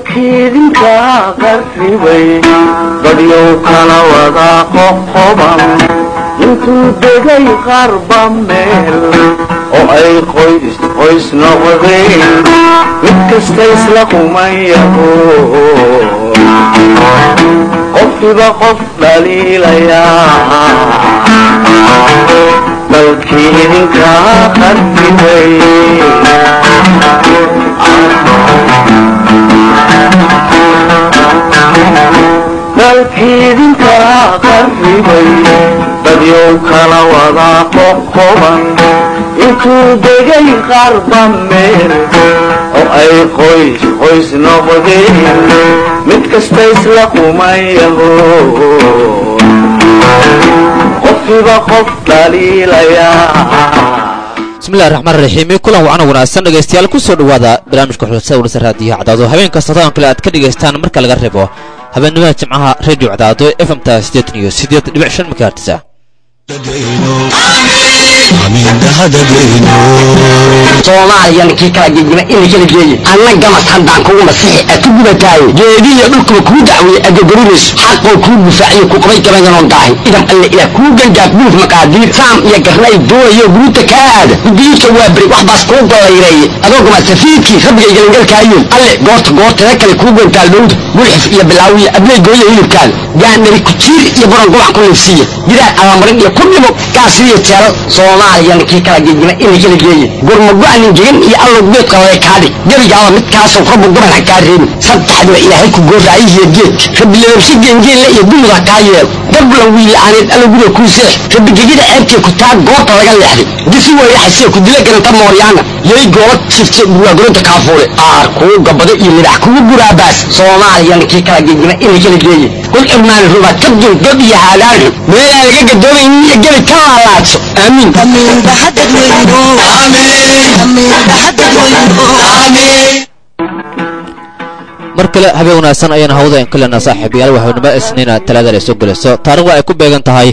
dalkiidinka qarribay dadyow kala wada qoqoban intuu degay qarba meel oo ay qoys qoys noqdeen mid kasta isla kumayaho qofkiba qof dhaliilayaa dalkii idinka qarribay dalkiidinka qarribay dadyow kala wada qoqoban intuu degay qarba meel oo ay qoys qoys noqdeen mid kasta isla kumayaho qofkiba qof dhaliilayaa bismillahi raxmaan raxiim kulan wacan wanaagsan dhegaystayaal ku soo dhowaada barnaamijka xulsada warsa raadiyaha cadaado habeen kasta todan kale aad ka dhegaystaan marka laga reebo habeennimaha jimcaha radio cadaado f m ta siddeetan iyo siddeed dhibic shan makaartisa soomaaliyana kii kala gegima ina kala geeye anna gamas haddaan kugu masixi a ku gubataaye geedihiyo dhulkuba kuu dacweeye agogorinayso xaqoo kuu gufaaciyo ku qabay gabayanoon daahin idam alle ilaah kuu gangaaf buuf maqaadiir saam iyo garnay doonayo guruuta kaa aada gudiidka waa beri wax baas kuu gollayreeye adoo gama safiidkii rabbiga igalangalkaayoon alle goorta goortada kale kuu gontaal dhowda gulxif iyo bilaawiya abley gooya hilibkaan gaandhari kujiir iyo buran gubac ku liifsiiya gidaar allamarin iyo ku dhimo gaasiriyo jeelal soomaaliyana kii kala gegima ina kala geeye gurmago-anin gegan iyo allow geedka lale kaadhig gebigaaba midkaasoo rabbu guban ha kaa reebin saddexdiba ilaahay ku gooraayihiyo geedka rabbi lababshe geengeelle iyo dumud ha kaa yeelo dablan wiila'aaneed allowguda kuu seex rabbi gegida ceebtee ku taa goobta laga leexday disi wayraxasee ku dila garanta mooryaana yay goola jifte burwaaguranta kaafuule aar kuu gabado iyo libax kugu guraabaas soomaaliyana kii kala gegima ina kala geeye kul irmaani rubaad ka dul god iyo haadaanxu meelaan laga gadoomaynin iyo gebi ka laalaadso aamiin mar kale habeen wanaagsan ayaan hawada in kalena saaxiibayaal waxaynimo isniina talaada ay soo gelayso taarikhda ay ku beegan tahay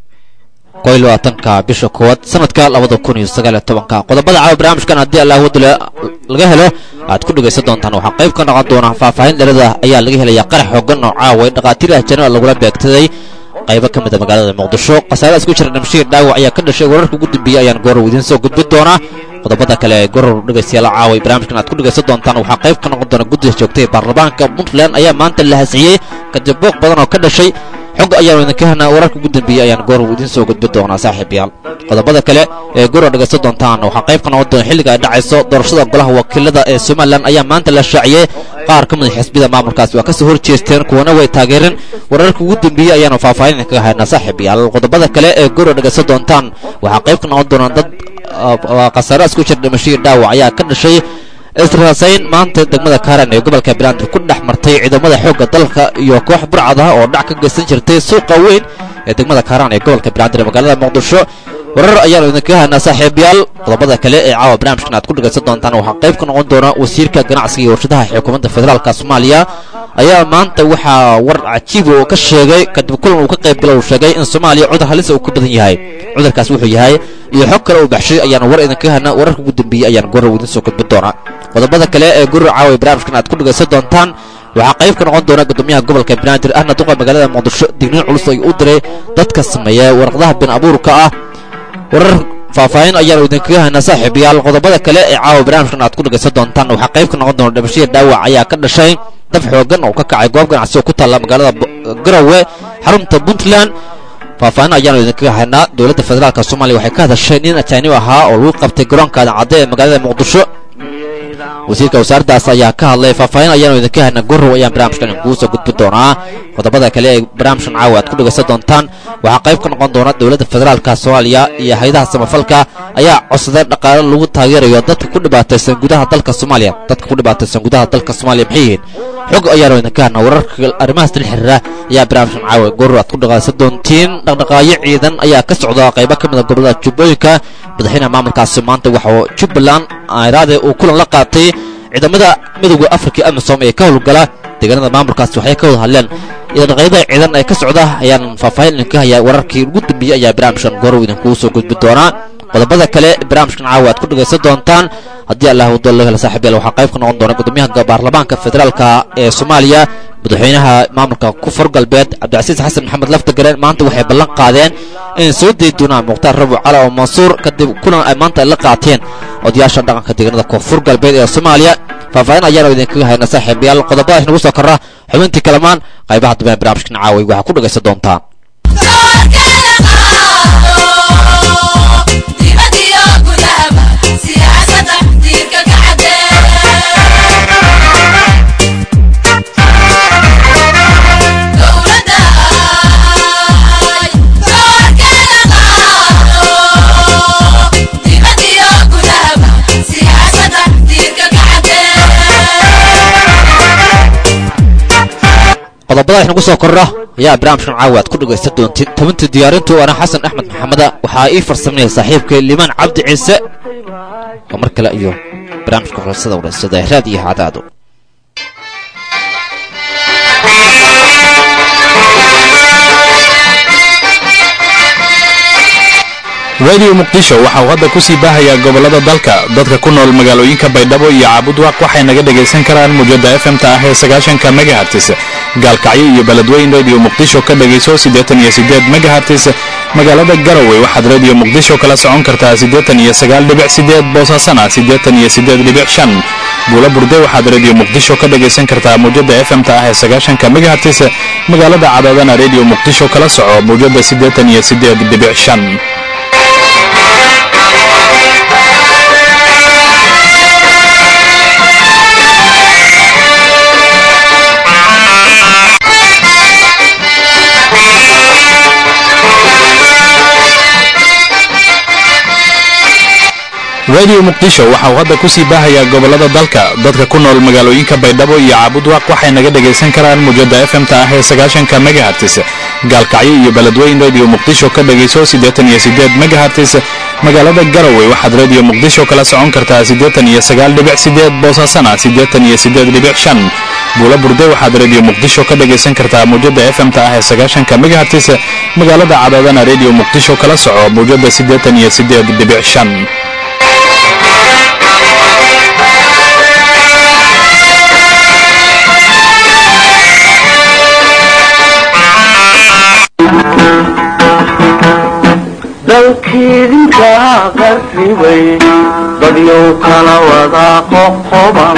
koy labaatanka bisha koowaad sanadka labada kun iyo sagaal iyo tobanka qodobada caawa barnaamijkan haddii allah wadale laga helo aad ku dhegaysan doontaan waxaa qayb ka noqon doona faahfaahin dhalada ayaa laga helaya qarax xoogan oo caawa dhakhaatiir ahjana lagula beegtaday qaybo ka mid a magaalada muqdisho khasaaradas ku jira dhamshiir dhaawac ayaa ka dhashay wararka ugu dambeeyey ayaan goorow idiin soo gudbin doonaa qodobada kale ee goror dhegaystayaal caaway barnaamijkan aad ku dhegaysan doontaan waxaa qayb ka noqon doona guddiga joogtay baarlamaanka puntland ayaa maanta la hasciyey kadib booq badan oo ka dhashay xog ayaanu idinka helnaa wararka ugu dambeeyey ayaan goorow idiin soo gudbin doonaa saaxiibayaal qodobada kale ee goror dhegaysan doontaan waxaa qayb ka noqon doona xilliga ay dhacayso doorashada golaha wakiilada ee somalilan ayaa maanta la shaaciyey qaar ka mid xisbiyada maamulkaasi waa kasoo horjeesteen kuwana way taageereen wararka ugu dambeeyey ayaanu faahfaahin idinkaga haynaa saaxiibayaal qodobada kale ee goror dhegaysan doontaan waxaa qayb ka noqon doona dad khasaare isku jir dhimashadii dhaawac ayaa ka dhashay israasayn maanta degmada kaaran ee gobolka belandir ku dhex martay ciidamada xoogga dalka iyo koox burcad ah oo dhac ka geysan jirtay suuqa weyn ee degmada kaaraan ee gobolka belandir ee magaalada muqdisho warar ayaanu idinkaga haynaa saaxiibayaal qodobada kale ee caawa barnaamijkan aad ku dhegaysan doontaan waxaa qayb ka noqon doona wasiirka ganacsiga iyo warshadaha xukuumadda federaalka soomaaliya ayaa maanta waxaa war cajiib oo ka sheegay kadib kulan uu ka qayb gala uu sheegay in soomaaliya cudur halisa uu ka badan yahay cudurkaas wuxuu yahay iyo xog kale uu baxshay ayaanu war idinkaga haynaa wararka ugu dambeeyey ayaan gorow idiin soo gudbin doonaa qodobada kale ee gurur caawa barnaamijkan aad ku dhegaysan doontaan waxaa qayb ka noqon doona gudoomiyaha gobolka banaadir ahna duqa magaalada muqdisho digniin culus ay u diray dadka sameeya waraqdaha been abuurka ah warar faahfaahin ayaanu idinkaga haynaa saaxiibayaal qodobada kale ee caawa barnaamijkan aad ku dhegaysan doontaan waxaa qayb ka noqon doona dhimashadii dhaawac ayaa ka dhashay dab xoogan oo ka kacay goob ganacsi oo ku taalla magaalada garowe xarunta puntland faahfaahin ayaanu idinkaga haynaa dowladda federaalka soomaaliya waxay ka hadashay nin ajaanib ahaa oo lagu qabtay garoonka adancadde ee magaalada muqdisho wasiirka wasaaraddaas ayaa ka hadlay faahfaahin ayaanu idinka haynaa gorow ayaan barnaamijkan inkuu soo gudbin doonaa qodobada kale ee barnaamijkan caawa aad ku dhegaysan doontaan waxaa qayb ka noqon doona dowladda federaalka soomaaliya iyo hay-adaha samafalka ayaa codsadeen dhaqaale lagu taageerayo dadka ku dhibaataysan gudaha dalka soomaaliya dadka ku dhibaataysan gudaha dalka soomaaliya maxay yihiin xog ayaanu idinka haynaa wararka arrimahaas dil xiriira ayaa barnaamijkan caawa gorow aad ku dhegaysan doontiin dhaqdhaqaayo ciidan ayaa ka socda qaybo ka mid a gobolada jubbooyinka madaxweynaha maamulkaasi maanta waxauu jubbaland airaade uu kulan la qaatay ciidamada midooda afrika amisom ee ka howlgala deegaanada maamulkaasi waxay ka wada hadleen dhaqaaqyada ciidan ee ka socda ayaan faahfaahin idinka hayaa wararkii ugu dambeeyey ayaa barnaamijkan gorow idinkuu soo gudbin doonaa qodobada kale barnaamijkan caawa aad ku dhegaysan doontaan haddii allah wado la hela saaxiibyaal waxaa qayb ka noqon doona gudoomiyaha baarlamaanka federaalka ee soomaaliya madaxweynaha maamulka kufur galbeed cabdicasiis xasan maxamed laftagareen maanta waxay ballan qaadeen in soo dayi doonaan mukhtaar rabuc cali oo mansuur kadib kulan ay maanta ay la qaateen odayaasha dhaqanka deegaanada koonfur galbeed ee soomaaliya faahfaahin ayaanu idinkaga hayna saaxiibayaal qodobadaas nagu soo korra xubintii kalamaan qaybaha dambe barnaamijkan caaway waxaa ku dhegaysan doontaan qodobadaas nagu soo korra ayaa barnaamijkan caawa aad ku dhegaysan doontid tabinta diyaarintu waana xasan axmed maxameda waxaa ii farsamayay saaxiibkay limaan cabdi ciise oo mar kale iyo barnaamijka xulsada waraysada raad iyo hadaado radio muqdisho waxa uu hadda ku sii baahayaa gobollada dalka dadka ku nool magaalooyinka baydhabo iyo caabudwaaq waxay naga dhegaysan karaan muujadda efmta ah ee sagaashanka megahartis gaalkacyo iyo beledweyn radio muqdisho ka dhegayso siddeetan iyo siddeed megahartis magaalada garowe waxaad radio muqdisho kala socon kartaa siddeetan iyo sagaal dhibic siddeed boosaasana siddeetan iyo siddeed dhibic shan buula burde waxaad radio muqdisho ka dhegaysan kartaa muujadda efmta ah ee sagaashanka megahartis magaalada cadaadana radio muqdisho kala soco muujadda siddeetan iyo siddeed dhibic shan radio muqdisho waxa uu hadda ku sii baahayaa gobollada dalka dadka ku nool magaalooyinka baydhabo iyo caabudwaaq waxay naga dhegaysan karaan muujadda efmta ah ee sagaashanka megahartis gaalkacyo iyo beledweyn radio muqdisho ka dhegayso siddeetan iyo siddeed megahartis magaalada garowe waxaad radio muqdisho kala socon kartaa siddeetan iyo sagaal dhibic siddeed boosaasana siddeetan iyo siddeed dhibic shan buula burde waxaad radio muqdisho ka dhegaysan kartaa muujadda efmta ah ee sagaashanka megahartis magaalada cadaadana radio muqdisho kala soco muujadda siddeetan iyo siddeed dhibic shan dalkiidinka qarribay dadyow kala wadaa qoqoban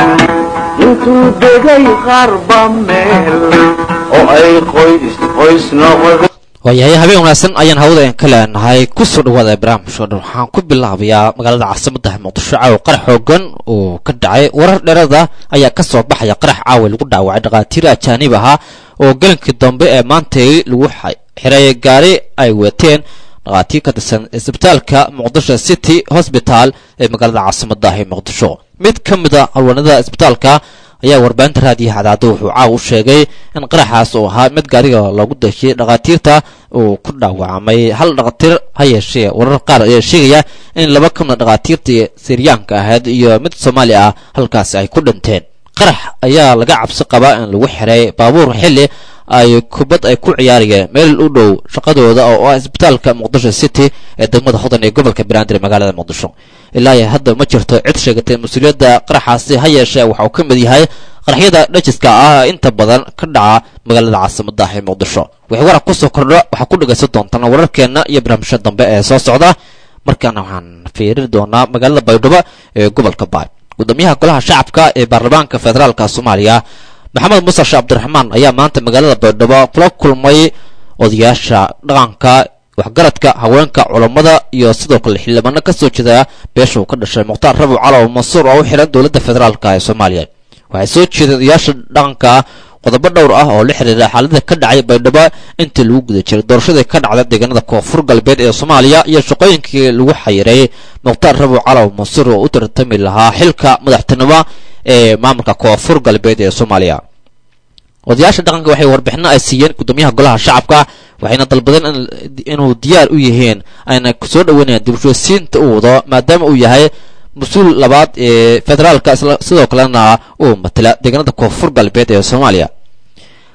intuu degay qarba meel oo ay qoys qoys noqdeen waayahay habeen wanaagsan ayaan hawada ka leenahay ku soo dhawaada barnaamijka dhan waxaan ku bilaabayaa magaalada caasimadda muqdisho caawa qarax xoogan oo ka dhacay warar dheerada ayaa ka soo baxaya qarax caawa lagu dhaawacay dhakhaatiir ajaanib ahaa oo gelinkii dambe ee maantay lagu xiray gaari ay wateen dhakhaatiir ka tirsan isbitaalka muqdisho city hosbital ee magaalada caasimadda ee muqdisho mid ka mid a howlwanada isbitaalka ayaa warbaahinta raadiyaha cadaado wuxuu caaw u sheegay in qaraxaas uu ahaa mid gaariga loogu dashiyey dhakhaatiirta uu ku dhaawacmay hal dhakhaatiir ha yeeshee warar qaar ayaa sheegaya in laba ka mida dhakhaatiirtii siryaanka ahayd iyo mid soomaali ah halkaasi ay ku dhinteen qarax ayaa laga cabsi qabaa in lagu xiray baabuur xilli ay kubad ay ku ciyaarayeen meel u dhow shaqadooda oo ah isbitaalka muqdisho city ee degmada hodan ee gobolka banaadir magaalada muqdisho ilaa iyo hadda ma jirto cid sheegatay mas-uuliyadda qaraxaasi ha yeeshee waxa uu ka mid yahay qaraxyada dhajiska ah inta badan ka dhaca magaalada caasimadda ee muqdisho wixii warar kusoo kordho waxaa ku dhegaysan doontaan wararkeenna iyo barnaamijya dambe ee soo socda markaana waxaan fiirin doonaa magaalada baydhabo ee gobolka baay gudoomiyaha golaha shacabka ee baarlamaanka federaalka soomaaliya maxamed muuse sheekh cabdiraxmaan ayaa maanta magaalada baydhabo kula kulmay odayaasha dhaqanka waxgaradka haweenka culammada iyo sidoo kale xildhibaano ka soo jeeda beesha uu ka dhashay mukhtaar rabuc calow mansuur oo u xihan dowladda federaalka ee soomaaliya waxay soo jeedeen odayaasha dhaqanka qodobo dhowr ah oo la xiriira xaalada ka dhacay baydhabo intii lagu guda jiray doorashadii ka dhacda deegaanada koonfur galbeed ee soomaaliya iyo shaqooyinkii lagu xayiray mukhtaar rabuc calow mansuur oo u tartami lahaa xilka madaxtinimo ee maamulka koonfur galbeed ee soomaaliya odayaasha dhaqanka waxay warbixino ay siiyeen gudoomiyaha golaha shacabka waxayna dalbadeen inuu diyaar u yihiin ayna soo dhaweynayaan dibushoosiinta uu wado maadaama uu yahay mas-uul labaad ee federaalka sidoo kalena uu matala deegaanada koonfur galbeed ee soomaaliya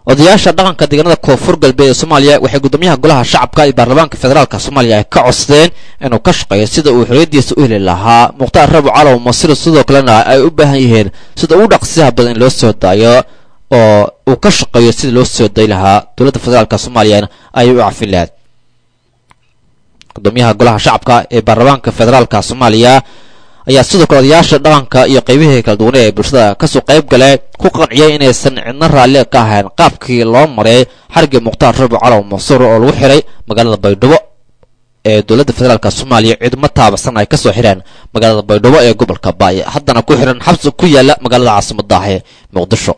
odayaasha dhaqanka deegaanada koonfur galbeed ee soomaaliya waxay guddoomiyaha golaha shacabka iyo baarlamaanka federaalka soomaaliya ay ka codsadeen inuu ka shaqeeyo sida uu xorriyaddiisa u heli lahaa mukhtaar rabu calow masiro sidoo kalena ay u baahan yihiin sida ugu dhaqsiyaha badan in loo soo daayo oo uu ka shaqeeyo sida loo soo day lahaa dowladda federaalka soomaaliyana ayay u cafin lahayd gudoomiyaha golaha shacabka ee baarlamaanka federaalka soomaaliya ayaa sidoo kale odayaasha dhaqanka iyo qaybihii kala duwanee ee bulshada kasoo qayb gale ku qanciyay inaysan cidna raalli ka ahayn qaabkii loo maray xarigii mukhtaar rabu calow mansuur oo lagu xiray magaalada baydhabo ee dowladda federaalka soomaaliya ciidamo taabasan ay kasoo xireen magaalada baydhabo ee gobolka baay haddana ku xiran xabsi ku yaala magaalada caasimada ah ee muqdisho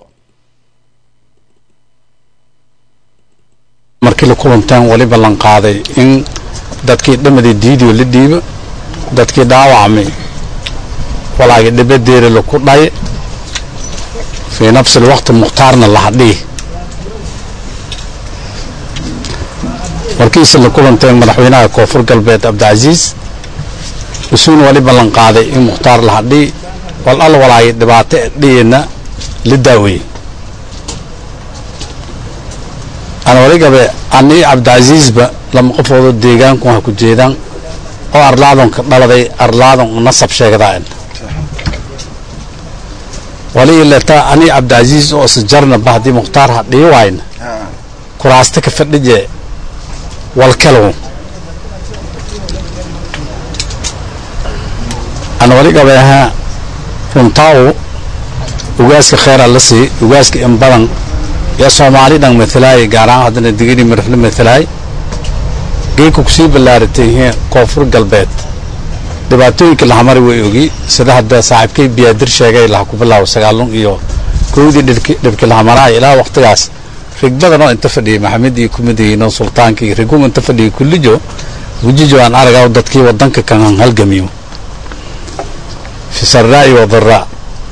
markii la kulanteen wali ballan qaaday in dadkii dhammadii diidiyo la dhiibo dadkii dhaawacmay walaagii dhibadeeri laku dhay fii nafsi lwaqti mukhtaarna lahadhii markiise la kulanteen madaxweynaha koonfur galbeed cabdicasiis isuuna wali ballan qaaday in mukhtaar lahadhii wal al walaagii dhibaato dhiyina la daaweeyey ana waligabe anii cabdicasiisba lama qofoodo deegaanku ha ku jeedaan oo arlaadonka dhaladay arlaadon nasab sheegdaan wali ileta anii cabdicasiis oo isjarna bahdii mukhtaar ha dhii waayna kuraasta ka fadhije walkalow ana waligabe ahaa runtaawu ugaaska kheyra la sii ugaaska in badan yaa soomaali dhan matalaay gaar ahaan haddana digini marfle matalaay geedka kusii ballaaratay koonfur galbeed dhibaatooyinka lahamari way ogi sida hadda saaxiibkay biyaadir sheegay laha ku bilaabo sagaalun iyo kowdii dhibki lahamaraay ilaa waqtigaas rig badanoo inta fadhiyay maxamed iyo kumidayno sultaanka iyo rigun inta fadhiyay kullijo wujijo aan aragaa dadkii wadanka kan halgamiyo fi sarraa'i wa daraa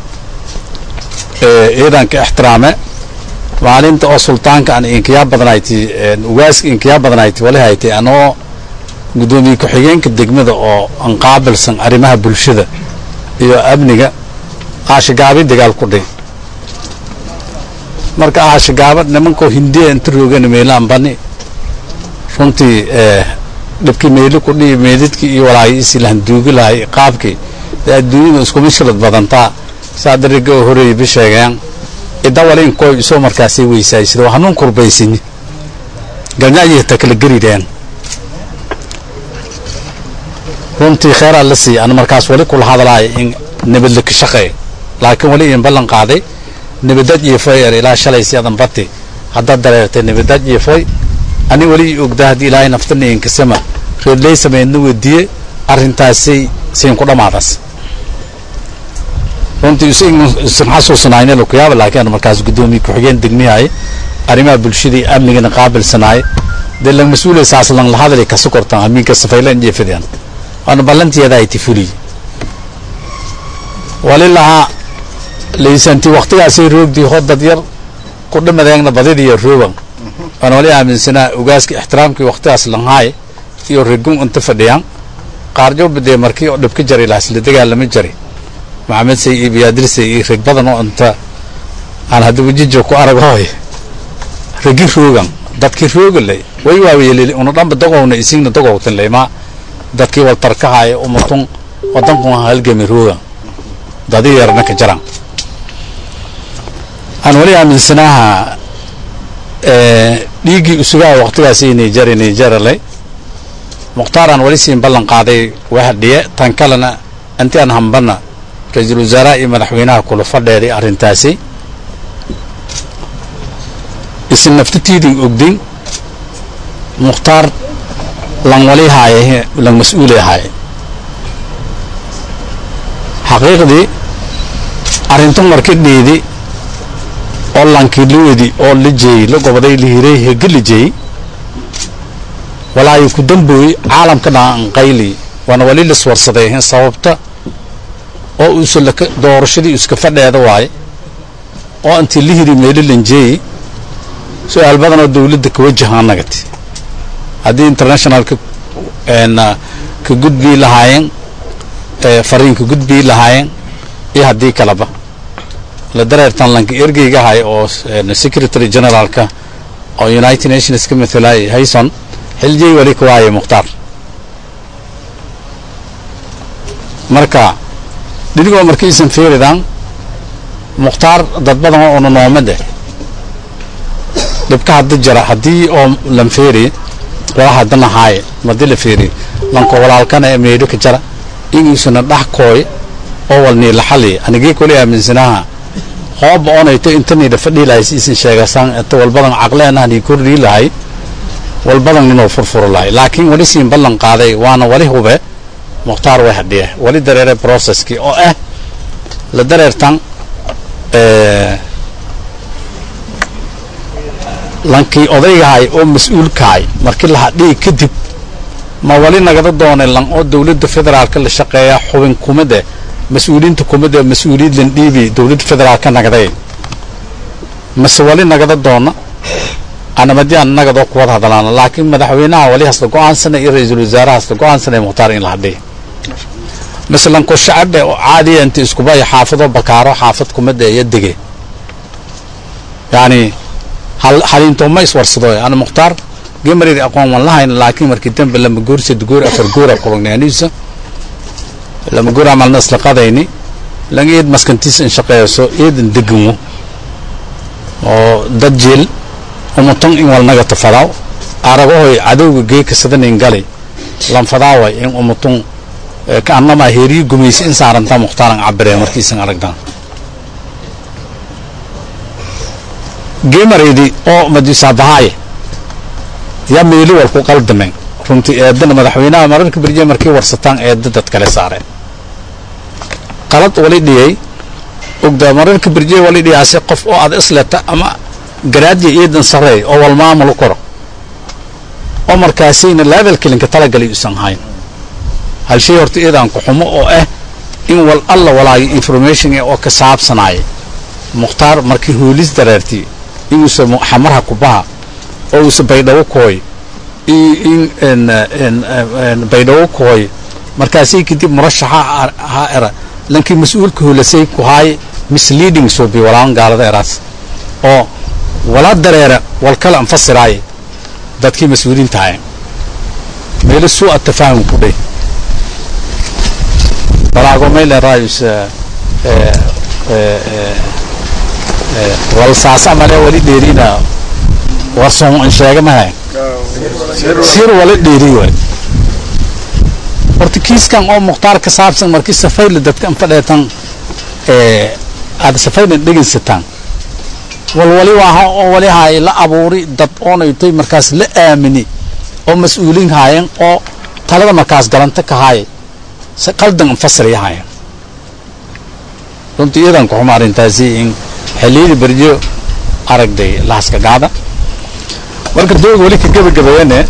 ciidanka ixtiraame maalinta oo sultaanka aan inkiyaa badanayti ugaaska inkiyaa badanayti wali haytay anoo guddoomiye ku-xigeenka degmada oo aan qaabilsan arrimaha bulshada iyo amniga aashagaabi dagaal ku dhi marka aashagaaba nimankoo hindiya inta roogana meelaan bani runtii dhibkii meeli ku dhihi meedidkii iyo walaagii isii lahanduugi lahay qaabkii dee adduunyada isku mishkilad badantaa saa dariga oo horeeyay ba sheegeen ida walin koy isoo markaasay weysaaysid oo hanuun kurbaysini galnyaayihta kala gerideen runtii kheyraa la siiya ana markaas wali kula hadlaaya in nabadla ka shaqeey laakiin wali in ballan qaaday nabadad iyo foy er ilaa shalay si adan bati haddaad dareertay nabadad iyo foy ani weli ogdaa haddii ilaahay naftana inkasama reedley sameydna wediye arrintaasay siin ku dhammaadas runtii isan xasuusanaayna lakuyaaba laakiin ana markaas guddoomiye ku-xigeen degmiyahay arrimaha bulshadii amnigana qaabilsanaay dee lang mas-uulay saas lang lahadali kasu kortan amiinka safayla injeefideen waana ballantiyadaa iti fuliy wali lahaa laysanti waktigaasay roogdii hodad yar ku dhimadeegna badidiyo roogan waana wali aaminsanaa ugaaska ixtiraamkii waktigaas langhaay iyo regun inta fadhiyaan qaarjooba dee markii oo dhibka jari lahaas la dagaalama jari maxamed say iyo biyaadir iyo reg badan oo inta aan hadda wajijo ku aragooy regi roogan dadkii roogalay way waaweyeleli una dhanba dogowna isigna dogowtan leymaa dadkii waltarkahaaya umatun wadankun halgami roogan dadi yarna ka jaran aan wali aaminsanaaha dhiiggii usugaha waktigaas niger nigerale mukhtaaraan wali siin ballan qaaday wahadhiye tan kalena inti aan hambana ra-iisul wasaaraha iyo madaxweynaha kula fadheeday arrintaasi isin naftatiidin ogdin mukhtaar lan wali haaye lan mas-uulay haaye xaqiiqdii arrintan marka dhiidi oo lankii la wedi oo la jeeyey la goboday la hiray hege la jeeyey walaayo ku dambooy caalamka dhaanqayli waana wali laswarsaday sababta oo uusa laka doorashadii iska fadheeda waaye oo intii la hiri meelo lanjeeyey su-aal badan oo dawladda ka wajahaan nagati haddii internationalka ka gudbii lahaayeen fariinka gudbii lahaayeen iyo haddii kaleba la dareertan lanka ergeygahay oo secretary generaalka oo united nations ka mathalay hayson xiljey wali ka waaye mukhtaar marka dhinigoo markaysan fiiridan mukhtaar dad badan oo una noomade dhibka hadda jira haddii oo lan feeri wala haddana haaye madii la feeri lanko walaalkana ee meydho ka jara ingiisuna dhax kooy oo walnii la xali anigii kuli aaminsanaha hooba onayto intanida fadhii lahay si isin sheegasaan inta walbadan caqleenahanii kordhii lahay walbadan inuu furfuro lahay laakiin wali siin ballan qaaday waana wali hube mukhtaar way hadhiye wali dareere processkii oo ah la dareertan lankii odaygahay oo mas-uulkahay markii la hadhiyi kadib ma wali nagada doonay lan oo dowladda federaalka la shaqeeya xubin kumade mas-uuliinta kumade mas-uuliyiid lan dhiibi dowladda federaalka nagday mase wali nagada doona anamadii aan nagadoo kuwada hadlaana laakiin madaxweynaha wali hasla go-aansana iyo ra-iisul wasaaraha hasla go-aansana mukhtaar in la hadhiya masalan ko shacabhe oo caadiya inta iskubaya xaafadoo bakaaro xaafad kumada iyo dege yani haliintooma iswarsado ana mukhtaar gemaridi aqoon wan lahayn laakiin markii dambe lama goor sad goor afar goora kulagnaaniisa lama goor amalna isla qadayni lan eed maskantiisa in shaqeeyso eedan deganwo oo dad jeel umutan in walnaga tafadaaw aragahoy cadowga geeka sadanayn galay lan fadaaway in umutun kaanama heeriyi gumaysa in saaranta mukhtaaran cabiree markiisan aragdaan gemaraydi oo madisaabahaaye yaa meeli wal ku qaldameen runtii eedana madaxweynaha mararka berje markii warsataan eeda dad kale saareen qalad wali dhiyay ogda mararka berje wali dhiyaase qof oo aad isleta ama garaadya eedan sareey oo wal maamul koro oo markaasayna levelkilinka talagalay usan hayn hal shay horta eedaan ku xumo oo ah in wal alla walaayo information oo ka saabsanaaye mukhtaar markii hoolis dareertii inuusa xamarha kubaha oo uusa baydhabo kooy in baydhabo kooy markaasay kadib murashaxa ha era lankii mas-uulka holasay ku haay misleading suubi walaan gaalada eraas oo wala dareera wal kale anfasiraaye dadkii mas-uuliinta haye meelo suu atafaahum ku dhey walaago maylen raayus wal saasa male wali dheerina warsoon in sheega mahay sir wala dheeri waay horta kiiskan oo mukhtaar ka saabsan markii safayla dadka anfadheetan aad safaylan dhegaysataan wal wali waaha oo wali haay la abuuri dad oonaytay markaas la aamini oo mas-uuliin haayeen oo talada markaas galanta ka haaya si qaldan anfasiraya haayeen runtii iyadan ku xuma arrintaasi in xilliyada berjo aragday lahaska gaada marka dooga weli ka gebagabeeyane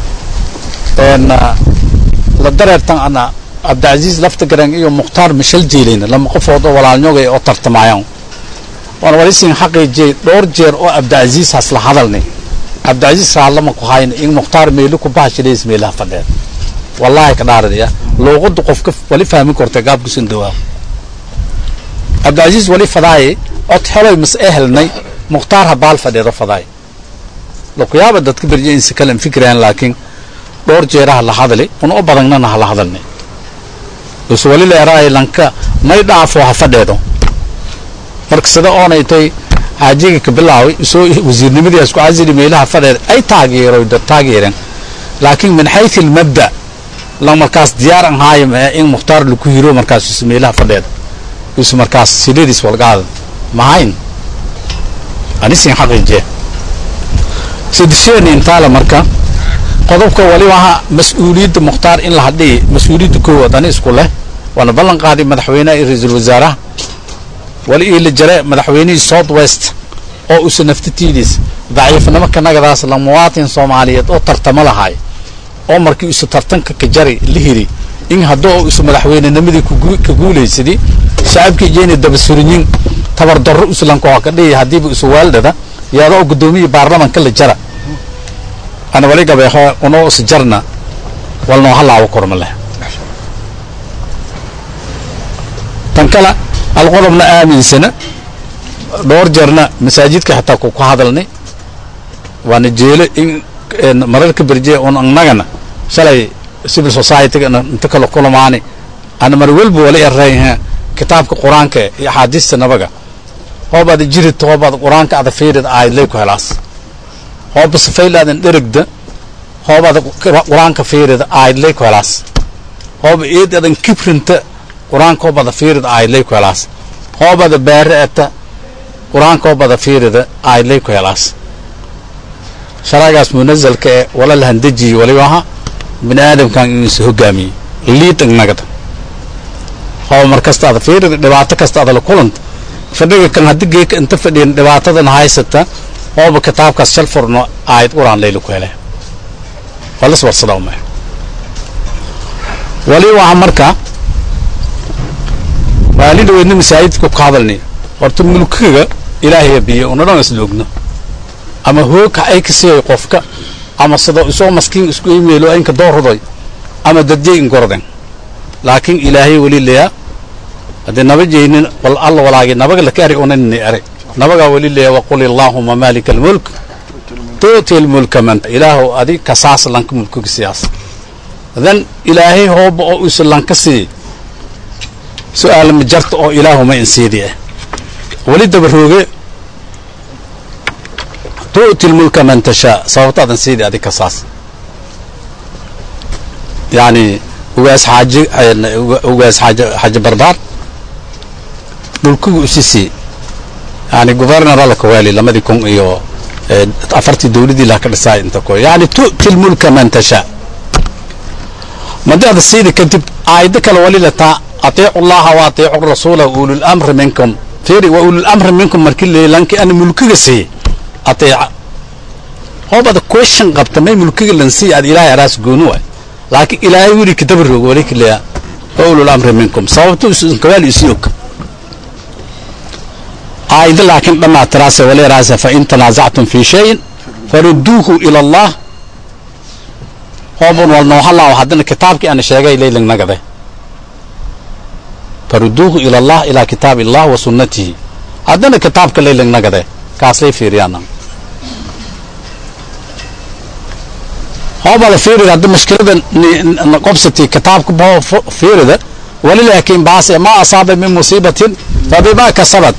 la dareertan ana cabdicasiis lafta garan iyo mukhtaar mishal jeelayna lama qofood oo walaalnyogay oo tartamayaan waan walisin xaqiijiyey dhowr jeer oo cabdicasiis has la hadalnay cabdicasiis raallama ku hayna in mukhtaar meelo ku bahashilays meelaha fadheed wallaahi ka dhaaradaya luuqaddu qofka wali fahmin korta gaabkusan dawaa cabdicasiis wali fadaaye cod heloy mas ee helnay mukhtaar habaal fadheedo fadaay lakuyaaba dadka berje insi kale fikiraan laakiin dhowr jeeraha la hadli una u badagnana hala hadalnay bas wali leeraay lanka may dhaafo ha fadheedo marka sida oonay tay xaajiga ka bilaaway soo wasiirnimadii isku casili meelaha fadheed ay taageeroy dad taageereen laakiin min xaythi almabda la markaas diyaar an haayo in mukhtaar laku hiro markaas is meelaha fadheed is markaas siladiis walgaada mahayn anisin xaqiije sidisheeni intaale marka qodobka waliba aha mas-uuliyadda mukhtaar in la hadhiyi mas-uuliyadda koowaad ani isku leh waana ballan qaaday madaxweynaha iyo ra-iisul wasaaraha wali ii la jare madaxweynihii south west oo usa naftatiidiis daciifnimo kanagadaas la muwaatin soomaaliyeed oo tartamo lahaay oo markii usa tartanka ka jari la hiri in haddoo usa madaxweynenimadii ka guulaysadii shacabkii jeeni dabasurinyin tabardarro uslanka waa ka dhihi haddiiba usa waaldhada yaadoo guddoomiya baarlamanka la jara ana wali gabeexo unoo is jarna walnoo halaabo korma leh tan kale alqodobna aaminsana dhowr jeerna masaajidka xataa ku ku hadalnay waana jeelo in mararka berje un annagana shalay civil society-ga inta kala kulamaani ana mar walba wala erayha kitaabka qur-aanka iyo axaadiista nabaga hoobaad jirid hoobaad qur-aanka ada fiirid aayadlay ku helaas hooba safaylaadin dherigda hoobaad qur-aanka fiirid aayadlay ku helaas hooba eed adan kibrinta qur-aanka hoobada fiirid aayadlay ku helaas hoobada baare ata qur-aanka hoobada fiirida aayadlay ku helaas sharagaas munazalka ee wala lahandejiye waliba aha bini aadamkan inuusa hogaamiyey liid ignagada hooba mar kasta ada fiirida dhibaato kasta ada la kulanta fadhiga kan haddii geeka inta fadhiyan dhibaatadan haysata hooba kitaabkaas shal furno aayad qur-aan layla ku hele walas warsadaa uma wali waxa marka maalin dhaweydna masaajidka ka hadalnay horta mulkiga ilaahay biyo una dhan isla ogno ama hoogka ay ka siiyay qofka ama sida isoo maskiin isku iimaylo inka doorroday ama dadjay ingorden laakiin ilaahay weli leeyaa haddii naba jeynin wal alla walaagi nabaga laka eri unanini eri nabagaa weli leeya waqul illaahuma maalika almulk tuuti almulka man ilaahu adi kasaas lanka mulkiga siyaas dan ilaahay hooba oo isu lanka siiy su-aal ma jarta oo ilaahuma insiidi ah weli dabarooge tu'ti lmulka man tashaa sababtaadan siidi adi kasaas yani ugaas xaaji ugaas xaaji xaaji barbaar dhulkigu isi sii yani governor alla kawaali lamadii kun iyo afartii dawladii laha ka dhisaay inta ko yani tu'ti lmulka man tashaa madaada siidi kadib aayado kale wali lataa atiicu llaha wa atiicu rasuula ululamri minkum fiiri wa ululamri minkum markii leeyay lanki ana mulkiga siiyey ateeca hoobada question qabta may mulkiga lan siiy aad ilaahay araas gooni waay laakiin ilaahay wili kadaba roog wali kaleya wa ululamri minkum sababta kawaali isi og aayado laakiin dhammaa tiraase wali raase fain tanaasactum fi shayin farudduuhu ila allah hoobun wal noohalaaw haddana kitaabkii ana sheegay leylang nagade farudduuhu ila allah ilaa kitaabi allah wa sunnatihi haddana kitaabka leylang nagade kaaslay fiiriyaana hoobada fiirida hadda mushkilada qobsati kitaabka bao fiirida wali laakiin baase ma asaaba min musiibatin fabima kasabat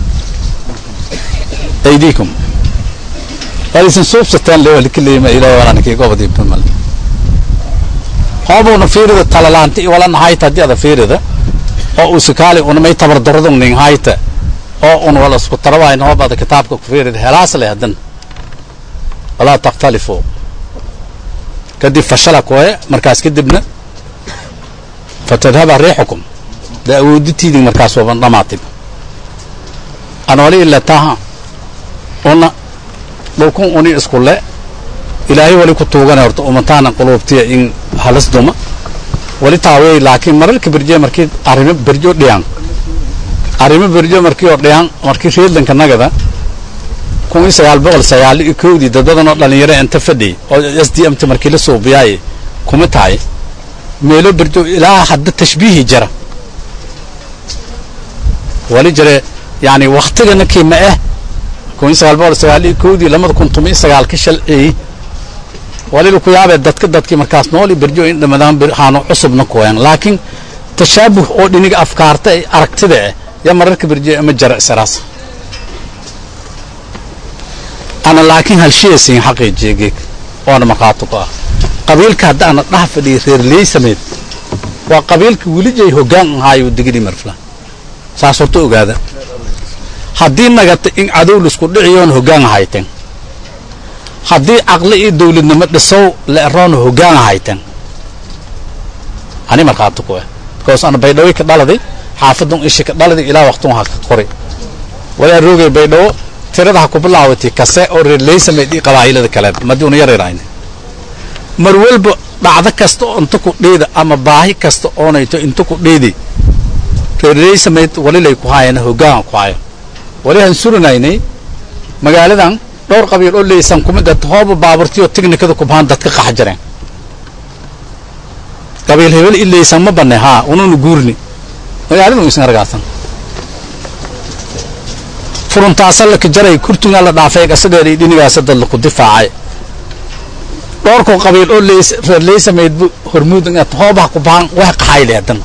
aydiikum walisin suubsateen le wali kaleema ilaahay walaanakii gobadii bimal hoobuna fiirida talalaanti wala nahayta haddii ada fiirida oo usikaali unamay tabardaradun ning hayta oo un wala isku tarawayn hoobada kitaabka ku fiirida helaas le hadan walaa takhtalifu kadib fashala koye markaas kadibna fatadhaba riixukum dee awooditiidii markaas waban dhamaatib an wali ila taha una dhulkun uni isku le ilaahay wali ku tuugana horta umataana quluubtiya in halas duma wali taawey laakiin mararka berje markii arrimo berjo dhiyaan arrimo berjo markii oo dhiyaan markii reedlanka nagada kun iyo sagaal boqol sagaal iyo kowdii dad badan oo dhalinyaro inta fadhiyay oo s d m ta markii la suubiyaay kuma tahay meelo berjo ilaa hadda tashbiihi jira wali jire yani waktigana kiima ah kun iyo sagaal boqol sagaal iyo kowdii lamada kun tuma iyo sagaalka shalciyey wali laku yaabee dadka dadkii markaas nool iyo berjo in dhamadaan haano cusubna kuween laakiin tashaabuh oo dhiniga afkaarta ee aragtida ah yaa mararka berjo ama jara isaraas ana laakiin halshiyaysiin xaqiijiya geeg oona markhaati ku ah qabiilka hadda ana dhaha fadhiyay reerley sameyd waa qabiilka welijay hoggaan ahaayo digidhi marfla saas horta ogaada haddii nagata in cadow laisku dhiciyoona hoggaan ahayteen haddii caqli iyo dawladnimo dhisow la eroona hoggaan ahayteen ani markhaati ku ah because ana baydhawey ka dhaladay xaafadun ishi ka dhaladay ilaa waqtun ha ka qori walaa roogay baydhawo tirada ha ku bilaawatay kase oo reerleysameyd iyo qabaa'ilada kale madii una yaryarayna mar walba dhacdo kasta oo inta ku dheeda ama baahi kasta oonayto inta ku dheedi reerleysameyd walilay ku haayana hoggaan ku haayo wali han suranaynay magaaladan dhowr qabiil oo leysan kumid ah hooba baaburtiyo tignikada kubhaan dadka qax jareen qabiil hebel i leysan ma banne haa ununa guurni magaalada isan argaasan furuntaasa laka jaray kurtungaa la dhaafay asageedii dhinigaasa dad laku difaacay dhowrkoo qabiil oo leys reer leysamaydbu hormuud hoobaha ku bahan wax qaxay leedan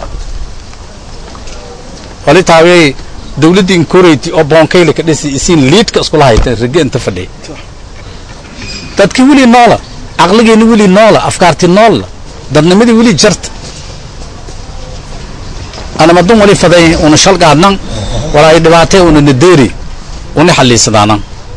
wali taawiyay dawladdii inkoreyti oo boonkayle ka dhisi isiin liidka iskula hayteen rage inta fadhiya dadkii weli noola caqligeeni weli noola afkaartii noolla dadnimadii weli jarta anamadun wali faday una shalgaadnan wala ay dhibaatay una nadeeri una xaliisadaanan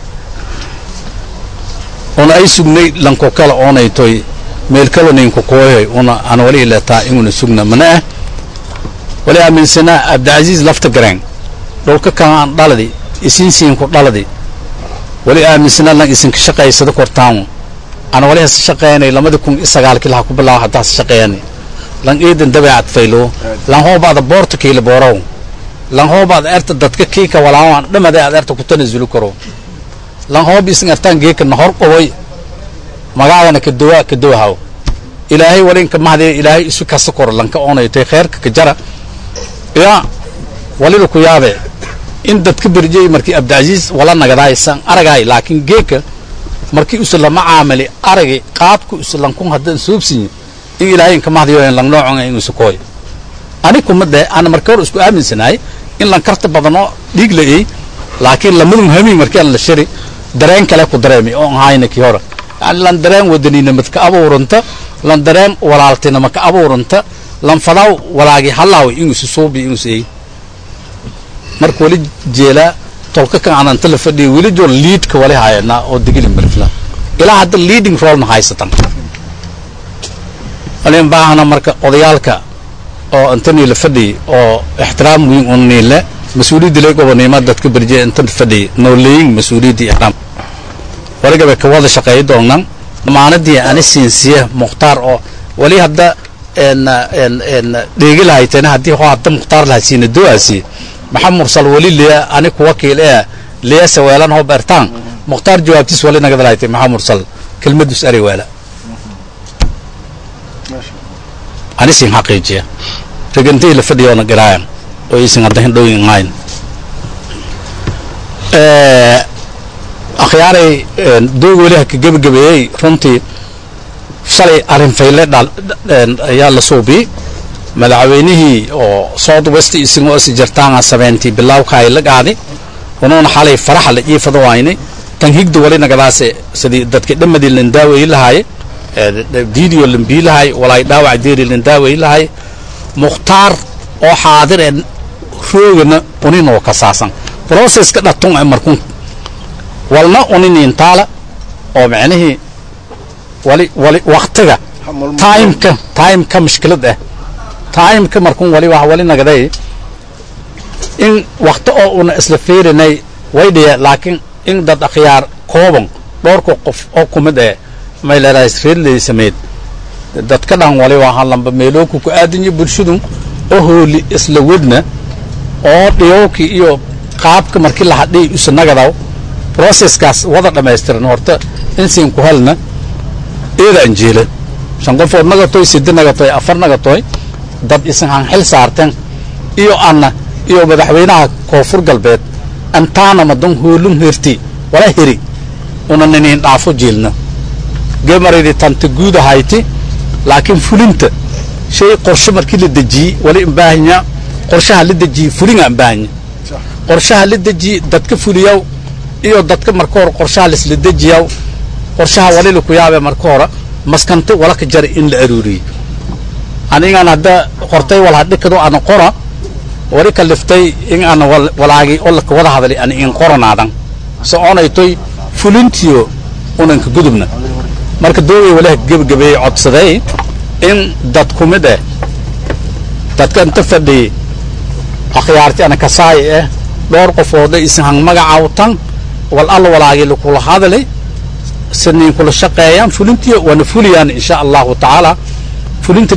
una ay sugnay lanko kala oonaytoy meel kalanaynku kooyoy una ana wali ileetaa inuna sugna mana ah wali aaminsanaa abdicasiis lafta gareen dhulka kalaan dhaladi isinsiinku dhaladi wali aaminsanaa lan isinka shaqaysada kortaan ana wali hasa shaqeynay lamadi kun i sagaalkii laha ku bilaabo hadda hasa shaqeeyani lan eedan dabeecad faylo lan hoobaada boorta kiila boorow lan hoobaada erta dadka kiika walaawan dhamada aad erta ku tanasuli karo lan hoob isin ertaan geeka nahor qoboy magaadana kadowa kadowahaw ilaahay walinka mahdi ilaahay isu kasa koro lanka oonaytay kheerka ka jara ya walila ku yaabe in dadka berjey markii abdicasiis wala nagadaaysan aragaay laakiin geeka markii usa lama caamali aragay qaabka usa lankun haddaan soobsinya in ilaahay inka mahdiyo lang noocon in usa kooy ani kuma de ana marka hor isku aaminsanaay in lan karta badanoo dhiig la-ey laakiin lamadun hami markii aan la shiri dareen kale ku dareemi oo ahayna kii hore yani lan dareen wadaninimad ka abuuranta lan dareen walaaltinima ka abuuranta lan fadaw walaagi halaaw inuusa suubi inuusa ey marka wali jeelaa tolka kan ananta la fadhiya weli joor liidka wali hayanaa oo digili marifla ilaa hadda leading role ma haysatan walin baahana marka odayaalka oo intanii la fadhiyay oo ixtiraam weyn un niile mas-uuliyadda lee gobonimo dadka berje intan fadhiyay nooleeyin mas-uuliyadda ixtiraam waligaba ka wada shaqeeya doonnan damaanadii ani siinsiya mukhtaar oo wali hadda dheegi lahaytena haddii hoo hadda mukhtaar lahasiina do-aasi maxaa mursal wali liya ani kuwa kiil ee liya saweelan hoo beertaan mukhtaar jawaabtiis wali nagada lahaytay maxaa mursal kelmadus ari weela ani sin xaqiijiya regantii la fadhiyoona garaayan oo isin hadda hindhowin ngayn akhyaaray doog weli haka gebagabeeyey runtii shalay arrin fayle dhal ayaa la suubiyey madaxweynihii oo south west isagoo is jartaanga sabeentii bilawka ay la qaadi unuuna xalay faraxa la jiifado waynay tan higda wali nagadaase sidii dadka dhamadii lan daaweyi lahaaye video lan bii lahay walaay dhaawac deeri lan daaweyi lahay mukhtaar oo xaadir ee roogana uninoo kasaasan processka dhatun ee markun walna uniniintaala oo micnihii wali wali waktiga timeka timeka mushkilad ah timeka markun wali wax wali nagaday in wakti oo una isla fiirinay way dhiya laakiin in dad akhyaar kooban dhowrka qof oo kumid eh may leedahay reerley sameed dadka dhan wali waa halamba meelooku ku aadanya bulshadu oo hooli isla wedna oo dhiyowki iyo qaabka markii la hadhiy usa nagadaw processkaas wada dhammaystiran horta insiin ku helna eeda anjeela shan qofood nagatoy sidi nagatoy afar nagatoy dad isan han xil saarteen iyo anna iyo madaxweynaha koonfur galbeed antaana madan hoolun herti wala heri una niniin dhaafo jielna gemaridi tanta guud ahayti laakiin fulinta shay qorshe markii la dejiyey wali imbaahanya qorshaha la dejiyey fulinga imbaahanya qorshaha la dejiyey dadka fuliyaw iyo dadka marka hore qorshaha laisla dejiyaw qorshaha wali laku yaabe marka hore maskanta wala ka jara in la aruuriyey anigaan hadda qortay wal hadhikado ana qora wali ka liftay in ana walaagi oo laka wada hadlay ana in qoranaadan soconaytoy fulintiyo unanka gudubna marka doogay walaha gebagabeeyey codsaday in dad ku mid ah dadka inta fadhiyey akhyaarti ana kasaay ah dhowr qofooda isan hang magacaawtan wal alla walaagii lakula hadlay sidniin kula shaqeeyaan fulintiyo waana fuliyaan insha allahu tacaala fulinta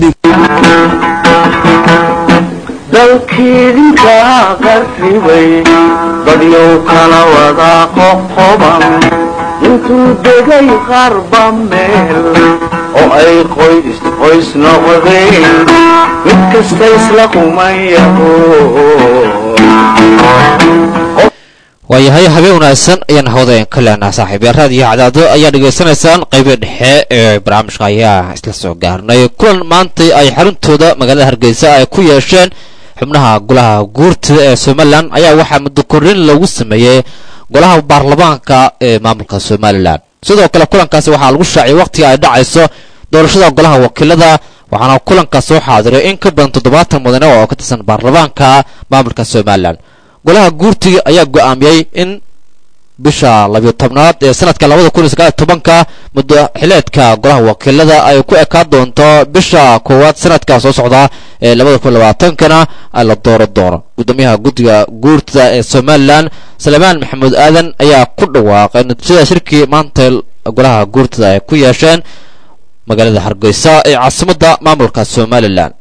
dalkiidinka qarribay badyow kala wada qoqoban intuu degay qarba meel oo ay qoys qoys noqdeen mid kasta isla qumayaho waayahay habeen wanaagsan ayaan hawdaen ka leenaha saaxiibyaal raadiyo cadaado ayaa dhegaysanaysaan qaybii dhexe ee barnaamijka ayaa isla soo gaarnay kulan maantay ay xaruntooda magaalada hargeysa ay ku yeesheen xubnaha golaha guurtida ee somalilan ayaa waxaa muddo korrin lagu sameeyey golaha baarlamaanka ee maamulka somalilan sidoo kale kulankaasi waxaa lagu shaaciyay wakhtiga ay dhacayso doorashada golaha wakiilada waxaana kulankaas soo xaadiray in ka badan toddobaatan mudane oo ka tirsan baarlamaanka maamulka somalilan golaha guurtiga ayaa go'aamiyey in bisha labiyo tobnaad ee sanadka labada kun iyo sagaal iyo tobanka muddo xileedka golaha wakiilada ay ku ekaan doonto bisha koowaad sanadka soo socda ee labada kun labaatankana la dooro doono gudoomiyaha guddiga guurtida ee somalilan salmaan maxamuud aadan ayaa ku dhawaaqay natiijada shirkii maanta golaha guurtida ay ku yeesheen magaalada hargeysa ee caasimadda maamulka somalilan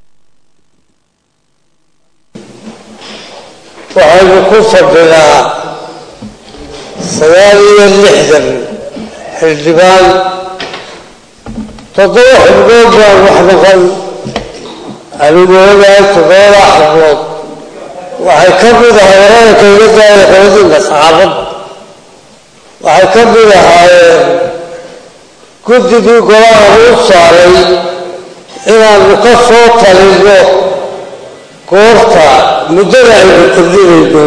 waxaynu ku fadhinaa sagaal iyo lixdan xildhibaan toddoba xubnood baan wax noqon anigu ogahay toddobada xubnood waxay ka mid ahay wararka iga daaya qoladinka saxaafadda waxay ka mid ahaayeen guddigii golaha u saaray inaanu ka soo talinno goorta muddada aynu kordhinayno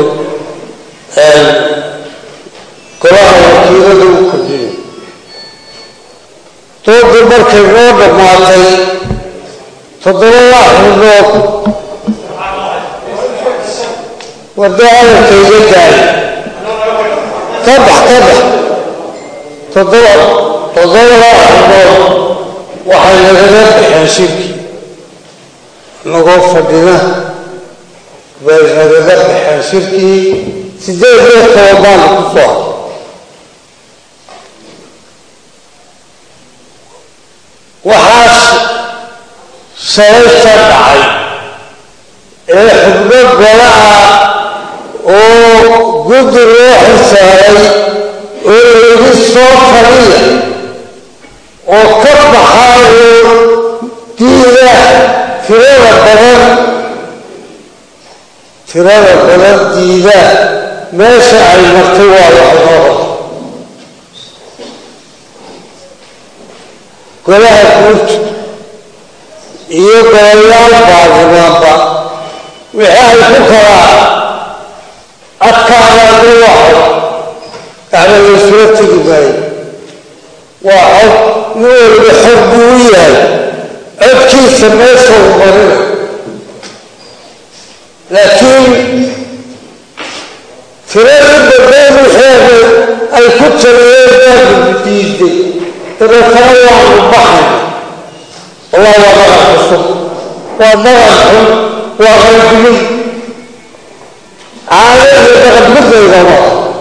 golaha wakiilada u kordhinay doodii markay noo dhammaatay toddobada xubnood waddo hadalka iga daay ka bax ka bax toddoba toddobada xubnood waxay nagaga baxeen shirkii nagoo fadhina bay nagaga baxeen shirkii sideed iyo toban baanu ku soo haray waxaa shalayta dhacay ee xubno gola ah oo guddi loo xisaaray oo layidhi soo taliya oo ka baxaa oo diida tirada badan tirada badan diida meesha ay martay waa waxnooda golaha guurta iyo golayaal baarlamaanba wixii ay ku kala adkaadaan u waxo gacma laysula tegi maayo waa cod nin waliba xor buu u yahay codkiisa meesha u marina laakiin tiradii badeen wixeeda ay ku taliyeen baanu diiday dabeetana waanu baxayna wallah waa dhaqan cusub waa dhaqan xun waa qalbigin caado iyo dhaqan midaydama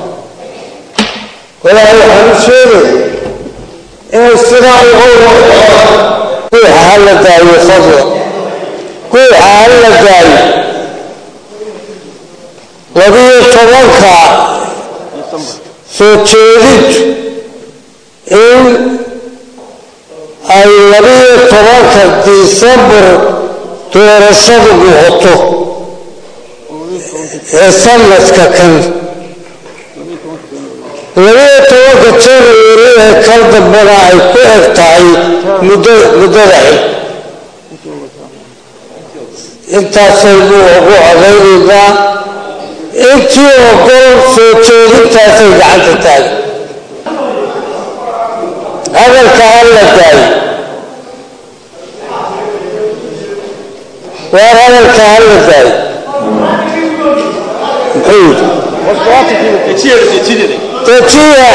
walaahi waxaan u sheegay inay sidaa uga guuxa hala daayo fadla guuxa hala daayo labiyo tobanka soo jeedintu in ay labiyo tobanka disembar doorashadu noqoto ee sanadka kan labiyo tobanka january ee kal dambana ay ku eg tahay muddo muddada xig intaasaynu ugu codaynaynaa intii ogol soo jeedintaasay gacanta taagay hadalka hala daayo waar hadalka hala daayo muxuu yidhi dejiya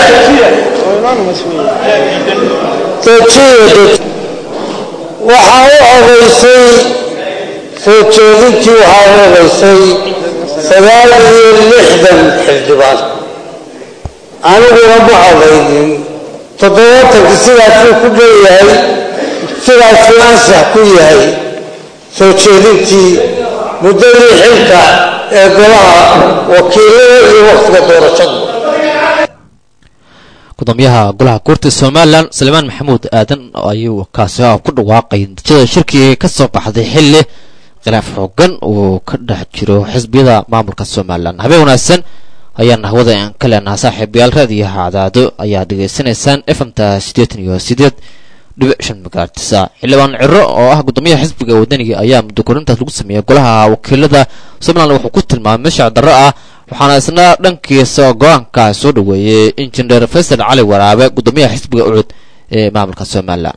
dejiya waxaa u odaysay soo jeedintii waxaa u odaysay sagaal iyo lixdan xildhibaan aniguna ma odaynin toddobaatanki sidaasuu ku leeyahay sidaasuu ansax ku yahay soo jeedintii muddadii xilka ee golaha wakiilada iyo wakhtiga doorashadu gudoomiyaha golaha guurta somalilan salmaan maxamuud aadan ayuu kaasi ku dhawaaqay natiijada shirkii ka soo baxday xilli khilaaf xoogan uu ka dhex jiro xisbiyada maamulka somalilan habeen wanaagsan ayaana hawada aan ka leenaha saaxiibayaal raadiyaha cadaado ayaa dhegaysanaysaan efmta siddeetan iyo sideed dhibic shan magaartisa xildhibaan ciro oo ah guddoomiyaha xisbiga wadaniga ayaa muddo korintaas lagu sameeyey golaha wakiilada somalilan wuxuu ku tilmaamay mashaac darro ah waxaana isna dhankiisa go-aanka soo dhoweeyey injineer faysal cali waraabe guddoomiyaha xisbiga ucud ee maamulka somalilan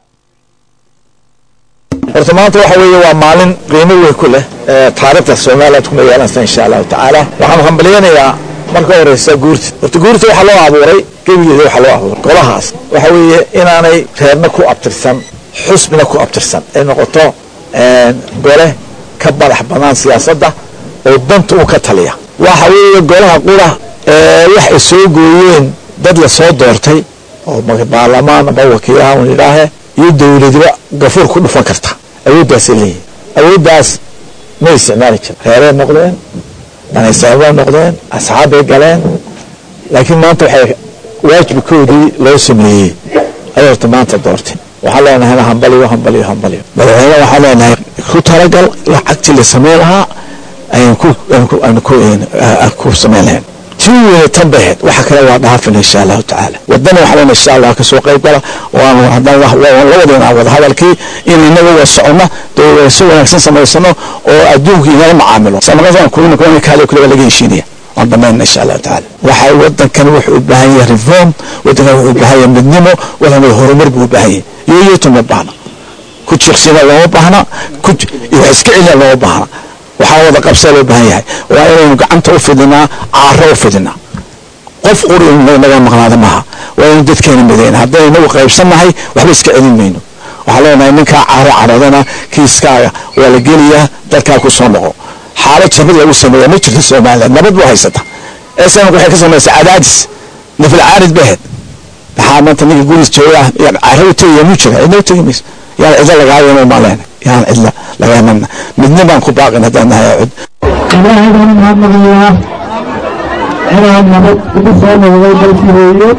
horta maanta waxa weeye waa maalin qiimo weyn ku leh taariikhda somaliland kuma yeelanaysa insha allahu tacaala waxaan hambalyaynayaa marka horeysa guurta horta guurta waxaa loo abuuray gebigeeda waxaa loo abuuray golahaas waxa weeye inaanay reerna ku abtirsan xusbina ku abtirsan ay noqoto gole ka badax banaan siyaasadda oo danta u ka taliya waxa weeye golaha qura wax ay soo gooyeen dad la soo doortay oo baarlamaan ama wakiilaha un idhaahe iyo dowladiba gafuur ku dhufan karta awooddaasay leeyihin awooddaas ma isticmaali jirin reeray noqdeen danaysababay noqdeen asxaabbay galeen laakiin maanta waxay waajibkoodii loo sameeyey ayay horta maanta doortay waxaan leenahay hambaliyo hambaliyo hambaliyo madaxweyne waxaan leenahay ku talagal lacagtii la sameyn lahaa ayaan ku aan ku ku sameyn lahayn tii weyne tan bay ahayd waxa kale waa dhaafin insha allahu tacaala wadana waxaa leenahay insha allah kasoo qayb gala waan haddaan labadeena wada hadalkii in inaga waa socono dee si wanaagsan samaysano oo adduunka inala macaamilo samaqasan kuwina kuwana kaale kuleba laga heshiinaya waan dhammaynana insha allahu tacaala waxa wadankan wuxuu u baahan yahay reform wadankan wuxuu u baahan yahay midnimo wadankan horumar buu u baahan yahay yoyoto ma baahna ku jiqsina looma baahna ku wax iska celina looma baahna waxaa wada qabsaa loo baahan yahay waa inaynu gacanta u fidinaa caaro u fidinaa qof quri naga maqnaada maaha waa inaynu dadkeena midayna haddaynu inagu qaybsannahay waxba iska celin mayno waxaa leenahay ninkaa caaro caroodana kiiskaaga waa la geliyaa dalkaa ku soo noqo xaalad jabad lagu sameeya ma jirto somaliland nabad buu haysata snk waxay ka samaysa cadaadis nafil caarid bahed maxaa maanta ninka guris jooga caro u tegaya mu jira cidna u tegi mayso yaan cidla lagaayama maa leenahay yaan cidla lagaamana midna baan ku baaqin haddaan nahay cud ilaahay baan mahadnaqayaa inaan nabad ugu soo noqday dalkii hooyo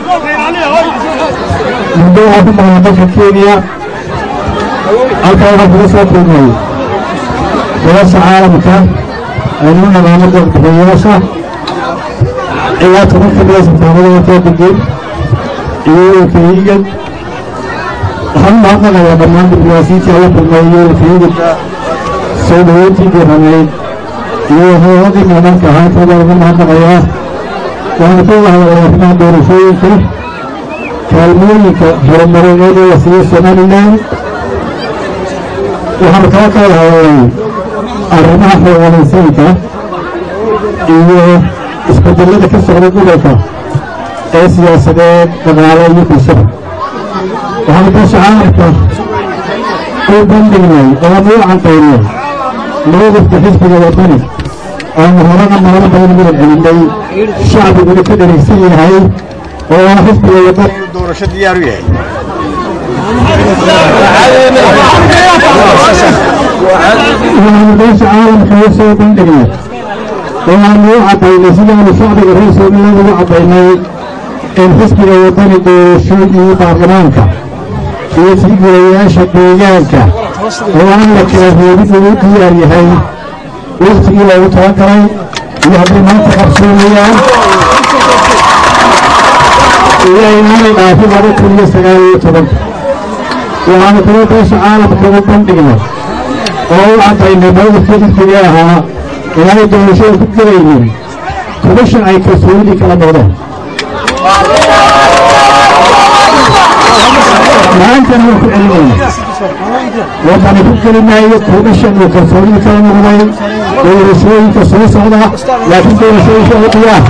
muddo waxaa ku maqnaa dalka kenya halkaa waxaa kuga soo kulmay gobasha caalamka aynu naqaano dalbixiyayaasha ilaa toban ka mida safaaradaha koo degan iyo wakiliigad waxaan u mahadnaqayaa dhammaan diblomaasiyiintii ala kulmay iyo wakiliigada soo dhaweyntii diiranayd iyo hooladii maamaanka ahaantooda ugu mahadnaqayaa waxaan ka wahadalay arrimaha doorashooyinka kaalmooyinka horumarineed ee la siiyey somalilan waxaan kala ka wahadalay arrimaha xoogalaysiinka iyo isbedelada ka socda gobolka ee siyaasadeed dhaqaale iyo bulshada waxaan beesha caalamka u bandhignay oonu u cadaynay mowqifka xisbiga wadani oonu horana maalo badan mudan celinay shacbiguna ka dheraysan yahay oo ah xisbiga wadani doorasho diyaar u yahay waxaanu beesha caalamka u soo bandhignay waxaanu u cadaynay sidaanu shacbiga reer somaliland ugu cadaynay in xisbiga wadani doorashooyii baarlamaanka iyo tigirayaasha deegaanka oo aan la kala reebin uu diyaar yahay waqtigii loogu talagalay iyo hadday maanta qabsoomayaan iyo inaanay dhaafin laba kun iyo sagaal iyo tobanka waxaanu kula beesha caalamka ugu bandhignay oo u cadaynay mowqifkii xisbiga ahaa inaanay doorashada ku gelaynin kubashan ay kalsoonidii kala noqdeen maantana waan ku celinayna wadani ku geli maayo kuubashan uu kalsoonida kala noqday doorashooyinka soo socda laakiin doorashooyinka oo diyaar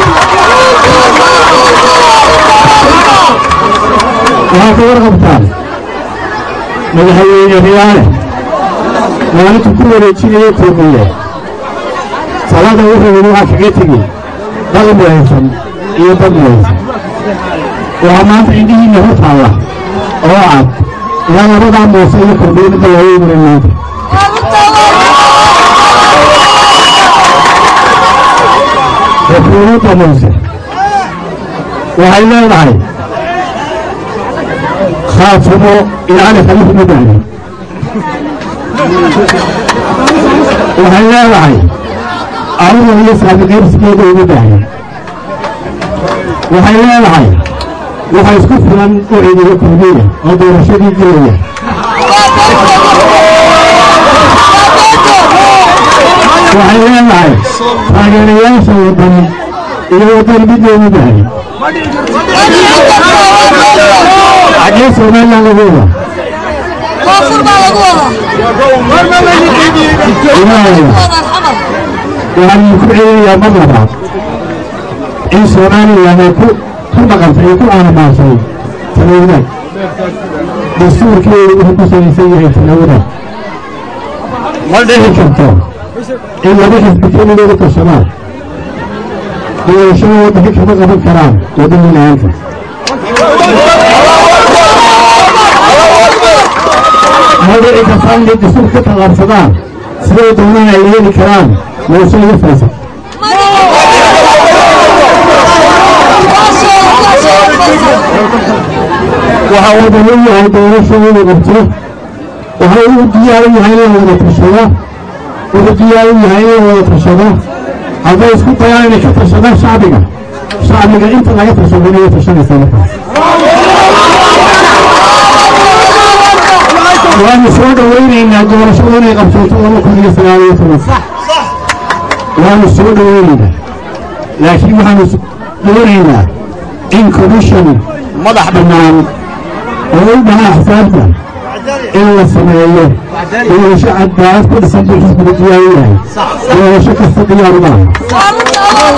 waxaa ka warqabtaan madaxweyne riyaale maalintu ku wareejinaya kulmiye talada wuxuu yidhi waxaa kaga tegi dal muhaysan iyo dad muhaysan waxaa maanta indhihiinna hor taalla oo cad ilaa labadaa muuse iyo kordhiyo midda loogu imanin maanta xukuumadda muuse waxay leedahay khaatumo ilaali khaliif ma baahin waxay leedahay aruga iyo saabiqaybsigeeda uma baahin waxay leedahay waxa isku filan oo ciidaga kulmiya oo doorashadii gelaya waxay leedahay taageerayaasha waddan iyo waddan midoodu bahay xaggee somaliland lagu wada ilaahay waxaan ku celinayaa mar labaad in somaliland ay ku ku dhaqantay iyo ku aanamaashay talawadaag dastuurkeedu wuxuu ku salaysan yahay talawadaag ma dhici karto in laba xisbi keligooda tashadaan doorashada waddanka kama qaban karaan waddan la-aanta ma dhici kartaa inay dastuur ka tallaabsadaan siday doonaan ay yeeli karaan muuse iyo faysal waxa waddan u yahay doorasho inuu qabto waxa uu diyaar u yahay in la wada tashado wuxuu diyaar u yahay in la wada tashado hadday isku dayaan inay ka tashadaan shacbiga shacbiga inta laga tashado inay tashanaysaa markaas waanu soo dhawaynaynaa doorashada inay qabsooto laba kun iyo sagaal iyo toban waanu soo dhawaynaynaa laakiin waxaanu doonaynaa in commission madax bannaan oo u dhahaa xisaabta in la sameeyo doorasho cadaalad ku dhisan buu xisbiga diyaar u yahay doorasho kasta diyaar u maaha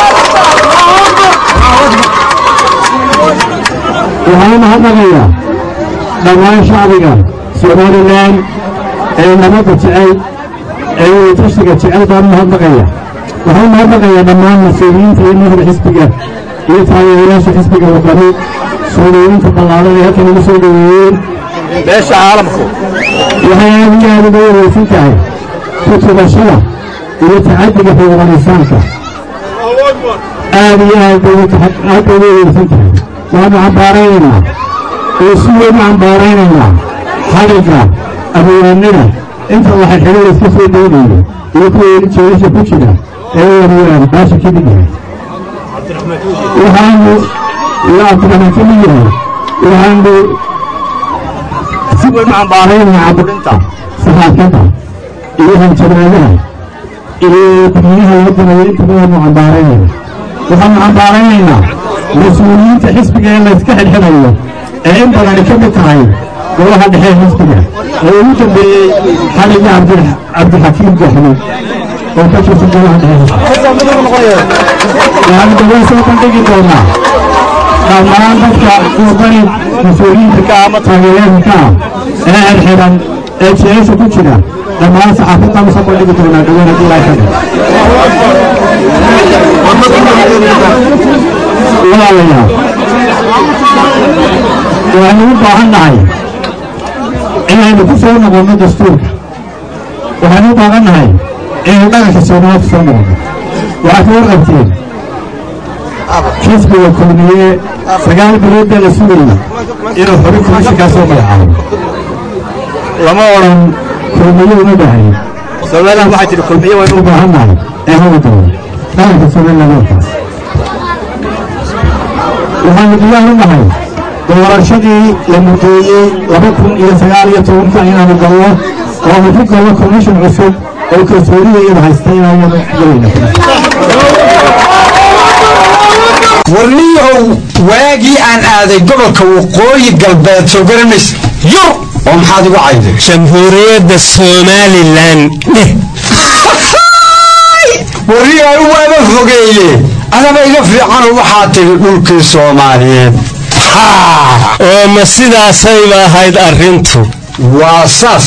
waxaan mahadnaqayaa dhammaan shacbiga somalilan ee nabadda jecel ee wadatashiga jecel baan mahadnaqaya waxaan mahadnaqayaa dhammaan mas-uuliyiinta iyo madaxda xisbiga iyo taageerayaasha xisbiga wadani soomaaliyinta ballaadan ee halkan igu soo dhaweeyeen beesha caalamku waxay aad iyo aad uga wareysan tahay kutubashada iyo tacadiga xuquuqanisaanka aad iyo aad bay aad bay uga wareysan tahay waanu cambaaraynaynaa oo si weyn u cambaaraynaynaa xaliga abwaanada inta waxa xiriir iska soo daynayo iyo kuwa weli jeelasha ku jira ee warwaan baasha ka mid yahay waxaanu iyo cabdiraxmaan ka mid yahay waxaanu si weyn u cambaaraynaa caburinta saxaafadda iyo hanjabaadaha iyo gudniyaha wadana iyo inta badan u cambaaraynayna waxaanu cambaaraynaynaa mas-uuliyiinta xisbiga ee layska xidhxidhayo ee in badani ka mid tahay golaha dhexe xisbiga ee ugu dambeeyey xaliga cabdixakiim jaxmi oo ka tirsan golaha dhexe waxaanu dawaa soo bandhigi doonaa dhammaan dadka wadani mas-uuliyiinta ka ama taageerayaasha ka ah ee xidhxidhan ee jeesha ku jira dhammaan saxaafaddaanu soo bandhigi doonaa dhawaan haddii ilaahay ka walaalayaal waxaynu u baahan nahay inaynu ku soo noqonno dastuurka waxaynu u baahan nahay inaynu dhaqanka soomaaliya ku soo noqonno waxaa ka warqabteen xisbiga kulmiye sagaal bilood baa la sugayay inuu xubin komishinkaa soo magacaabo lama odhan kulmiye uma baahayn somaliland waxaa jira kulmiye waynu u baahan nahay ee hawa doono dhaqanka somaliland warkaas waxaanu diyaar u nahay doorashadii la mudeeyey laba kun iyo sagaal iyo tobanka inaanu galno oo aanu ku galno commission cusub oo kalsoonida iyada haysta inaanu galayna warniyahow waagii aan aaday gobolka waqooyi galbeed soo garanays yur oo maxaad igu cayday jamhuuriyadda somalilan dheh warniyahow waaba fogeeye adaba iga fiicanoo waxaa tiri dhulkii soomaaliyeed oo ma sidaasayba ahayd arrintu waa saas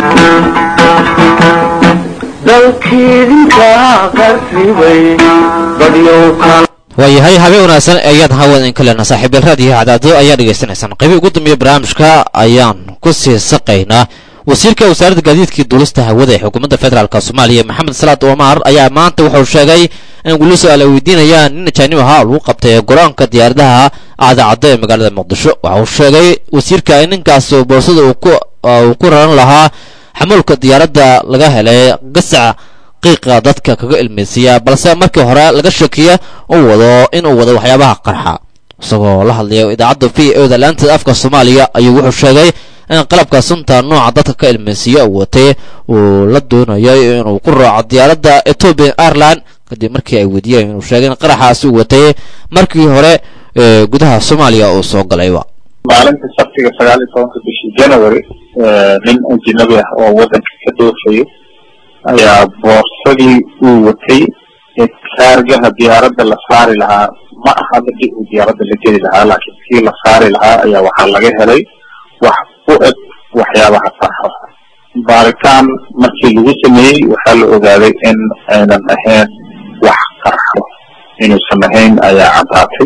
dalkiidinka qarribay badyow kala waayahay habeen wanaagsan ayaan hawada in kalena saaxiibyal raadiyo cadaado ayaa dhegaysanaysaan qaybii ugu dambeeya barnaamijka ayaan ku sii saqaynaa wasiirka wasaaradda gaadiidkii duulista hawada ee xukuumadda federaalk soomaaliya maxamed salaad omar ayaa maanta wuxuu sheegay in weli su-aal ay weydiinayaan nin ajaanib ahaa lagu qabtay garoonka diyaaradaha aadacaddo ee magaalada muqdisho waxa uu sheegay wasiirka in ninkaas boorsada uu ku raran lahaa xamuulka diyaaradda laga helay gasac qiiqa dadka kaga ilmaysiiya balse markii hore laga shakiya uu wado inuu wado waxyaabaha qarxa isagoo la hadlaya idaacadda v o da laanteeda afka soomaaliya ayuu wuxuu sheegay in qalabka sunta nooca dadka ka ilmaysiiya uu watay uu la doonayo inuu ku raaco diyaaradda ethiopian airline kadib markii ay weydiiyeen inuu sheegay in qaraxaasi uu watay markii hore ee gudaha soomaaliya uu soo galayba maalinta sabtiga sagaal iyo tobanka bishii january nin ajinabi ah oo waddanka ka dhoofayo ayaa boorsadii uu watay ee kaargaha diyaaradda la saari lahaa ma aha midii uu diyaaradda la geli lahaa laakiin kii la saari lahaa ayaa waxaa laga helay wax u eg waxyaabaha qarxa baaritaan markii lagu sameeyey waxaa la ogaaday in aynan ahayn wax qarxo inuusan ahayn ayaa caddaatay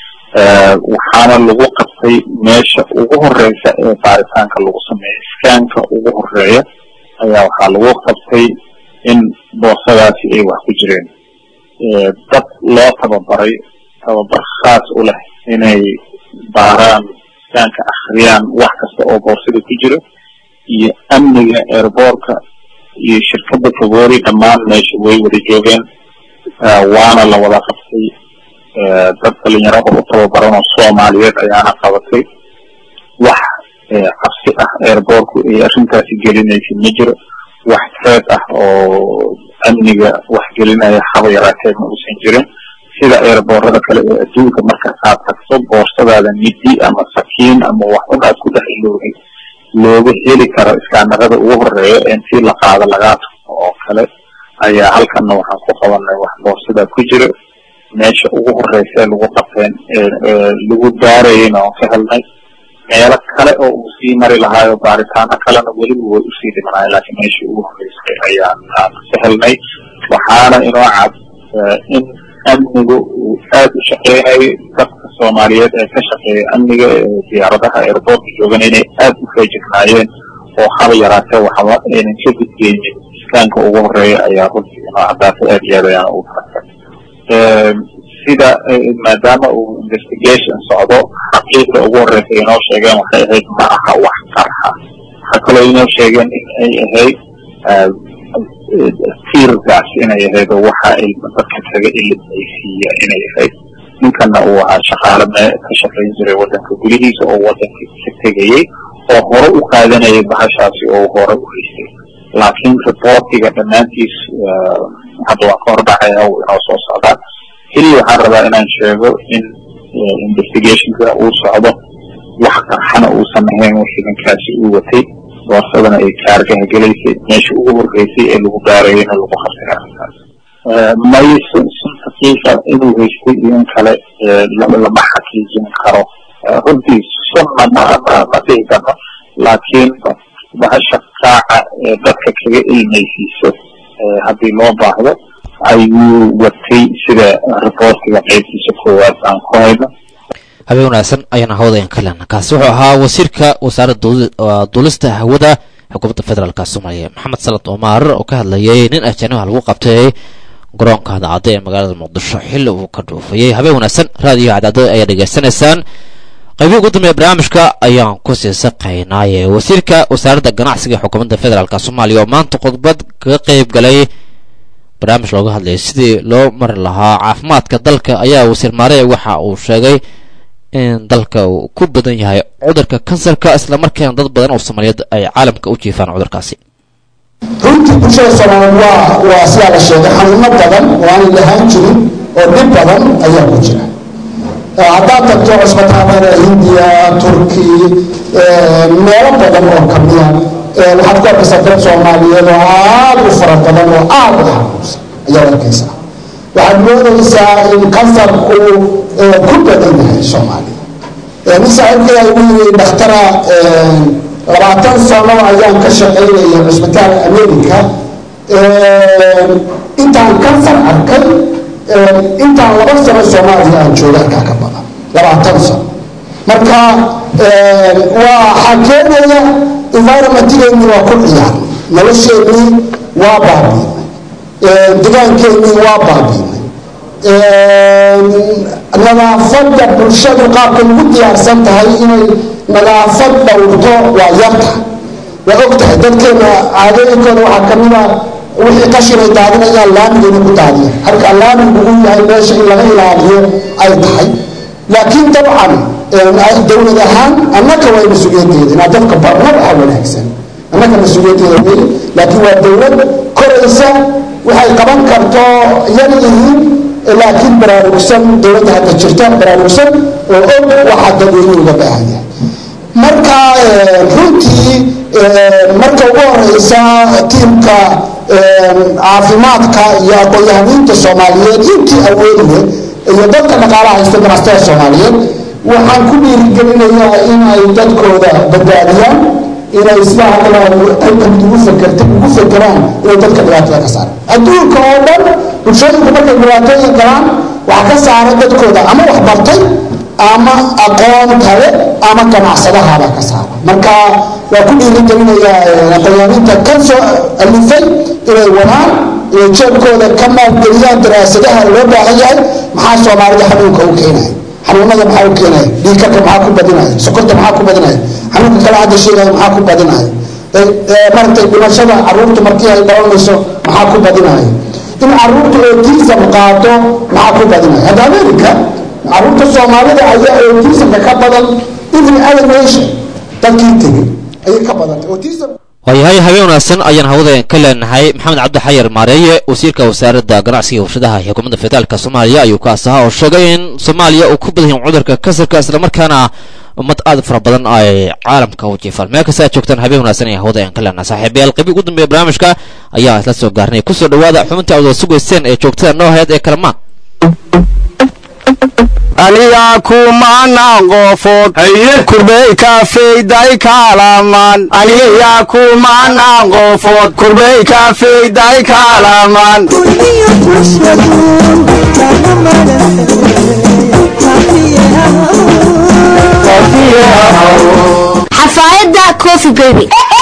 waxaana lagu qabtay meesha ugu horeysa ee baaritaanka lagu sameeyo iskaanka ugu horeeya ayaa waxaa lagu qabtay in boosadaasi ay wax ku jireen dad loo tababaray tababar khaas u leh inay baaraan iskaanka akhriyaan wax kasta oo boorsada ku jira iyo amniga airboortka iyo shirkadda favori dhammaan meesha way wada joogeen waana la wada qabtay dad dhalinyarada u tababaran oo soomaaliyeed ayaana qabatay wax cabsi ah airboortku ay arrintaasi gelinaysa ma jiro wax treed ah oo amniga wax gelinaya haba yaraatee ma uusan jirin sida airboorada kale ee adduunka marka aad tagto boorsadaada midi ama sakiin ama wax un aad ku dhex iloogay looga heli karo iskaanarada ugu horeeya ee intii la qaado lagaa tumo oo kale ayaa halkanna waxaan ku qabanay wax boorsadaa ku jira meesha ugu horeysa ee lagu qabteen lagu daarayeyna oon ka helnay meelo kale oo uu sii mari lahaayo baaritaano kalena weliba way usii dhimanaay laakiin meeshii ugu horeysay ayaan aan ka helnay waxaana inoo cad in amnigu uu aad u shaqeynayo dadka soomaaliyeed ee ka shaqeeya amniga ee diyaaradaha airboortka joogan inay aad u feejignaayeen oo haba yaraatee waxba aynan ka gudgeynin iskaanka ugu horeeya ayaa runtii inoo caddaatay aad iyo aad ayaan ugu farxay sida maadaama uu investigation socdo xaqiiqda ugu horeysa inoo sheegeen waxay ahayd ma aha wax qarxa waxaa kaloo inoo sheegeen in ay ahayd tiirgaas inay ahayd oo waxa ay dadka kaga ilmaysiiya inay ahayd ninkana uu ahaa shaqaale mee ka shaqayn jiray waddanka gudihiisa oo waddanka ka tegayey oo hore u qaadanayay bahashaasi oo hore u haystay laakiin reportiga dhammaantiis hadda waan ka hordhacaya uu inoo soo socdaa keliya waxaan rabaa inaan sheego in investigationka uu socdo wax qarxana uusan ahayn wixii ninkaasi uu watay boorsadana ay kaargaha gelaysay meesha ugu horreysay ee lagu gaarayena lagu qabtay arrintaas may sunta qiiqa inuu haystay iyo in kale lama xaqiijin karo runtii sunna ma ma ma dhihi karno laakiin bahasha qaaca ee dadka kaga ilmaysiiso haddii loo baahdo ayuu watay sida reportiga qaybtiisa koowaad aan ku hayno habeen wanaagsan ayaana hawadayan ka lena kaasi wuxuu ahaa wasiirka wasaaradda duulista hawada xukuumadda federaalk soomaaliya maxamed salad omar oo ka hadlayay nin ajanaha lagu qabtay garoonka cadcadda ee magaalada muqdisho xilli uu ka dhuufayay habeen wanaagsan raadiyo cadcadda ayaa dhegaysanaysaan qaybii ugu dambeeya barnaamijka ayaan ku sii saqaynaaye wasiirka wasaaradda ganacsiga ee xukuumadda federaalk soomaaliya oo maanta khudbad kaga qeyb galay barnaamij looga hadlayay sidii loo mari lahaa caafimaadka dalka ayaa wasiir maarey waxa uu sheegay in dalka uu ku badan yahay cudurka kansarka islamarkaana dad badan oo soomaaliyeed ay caalamka u jiifaan cudurkaasi runtii bulshada soomaaliyeed waa waa sidaa la sheegay xanuuno badan oo aanay lahaan jirin oo dhib badan ayaa ku jira haddaad tagto cusbitaallada hindiya turki meelo badan oo kamida waxaad ku arkaysaa dad soomaaliyeed oo aada u fara badan oo aada u xanuunsan ayaad arkaysaa waxaad moodaysaa in kansarku ku badan yahay soomaaliya nin saaxiibkay ay u yiri dhakhtara labaatan sano ayaan ka shaqaynaya cusbitaal america intaan kansar arkay intaan laba sano soomaaliya aan jooga halkaa ka badan labaatan sano marka waxaa keenaya environmentgeennii waa ku ciyaar nolosheennii waa baabiinay degaankeennii waa baabiinay nadaafadda bulshadu qaabka ugu diyaarsan tahay inay nadaafad dhowrto waa yarta waa og tahay dadkeena caadooyinkooda waxaa kamid a wixii qashin ay daadinayaan laamiga inay ku daadiya halka laamigu uu yahay meesha in laga ilaaliyo ay tahay laakiin dabcan dowlad ahaan annaka waa mas-uuliyaddeeda inaa dadka barno waxaa wanaagsan annaka mas-uuliyaddeeda wey laakiin waa dowlad koraysa waxay qaban karto yar yihiin laakiin baraarugsan dowladda hadda jirta baraarugsan oo og waxaa dadweynuhu uga baahan yahay marka runtii marka ugu horeysa tiimka caafimaadka iyo aqoon-yahaniinta soomaaliyeed intii awoodiye iyo dadka dhaqaalaha haysta ganacsatada soomaaliyeed waxaan ku dhiirigelinayaa inay dadkooda badbaadiyaan inay sida hadda qaybka mid ugu fakerta ugu fekeraan inay dadka dhibaatada ka saaraan adduunka oo dhan bulshooyinku markay dhibaatooyin galaan waxaa ka saara dadkooda ama wax bartay ama aqoon kale ama ganacsadahabaa ka saara marka waa ku dhiirigelinayaa aqoonyaaninta ka soo alifay inay wadaan inay jeebkooda ka maalgeliyaan daraasadaha loo baahan yahay maxaa soomaalida xanuunka u keenaya xanuunada maxaa u keenaya dhiikarka maxaa ku badinaya sokorta maxaa ku badinaya xanuunka kale hadda sheegaya maxaa ku badinaya maaragtay dhimashada caruurta markii ay dhalanayso maxaa ku badinaya in caruurta autism qaado maxaa ku badinaya hadda america caruurta soomaalida ayaa autismka ka badan every other nation dadkii tegay ayay ka badantay autism waayahay habeen wanaagsan ayaan hawada ka leenahay maxamed cabdi xayar maareeye wasiirka wasaaradda ganacsiga warshadaha iyo xukuumadda federaalka soomaaliya ayuu kaas ahaa oo sheegay in soomaaliya uu ku badan yahay cudurka kasarka islamarkaana ummad aad fara badan ay caalamka u jiifaan meel kasta aad joogtaan habeen wanaagsan ayaan hawada ayaan ka leenahay saaxiibayaal qaybi ugu dambeeya barnaamijka ayaa isla soo gaarnay kusoo dhawaada xubintii aad wada sugayseen ee joogtada noo hayd ee kalamaan aniga kumana qofood kurbey kafeyday kaalaman aniga kumana qofood kurbey kafeyday kaalaman xafaayadda coffee baby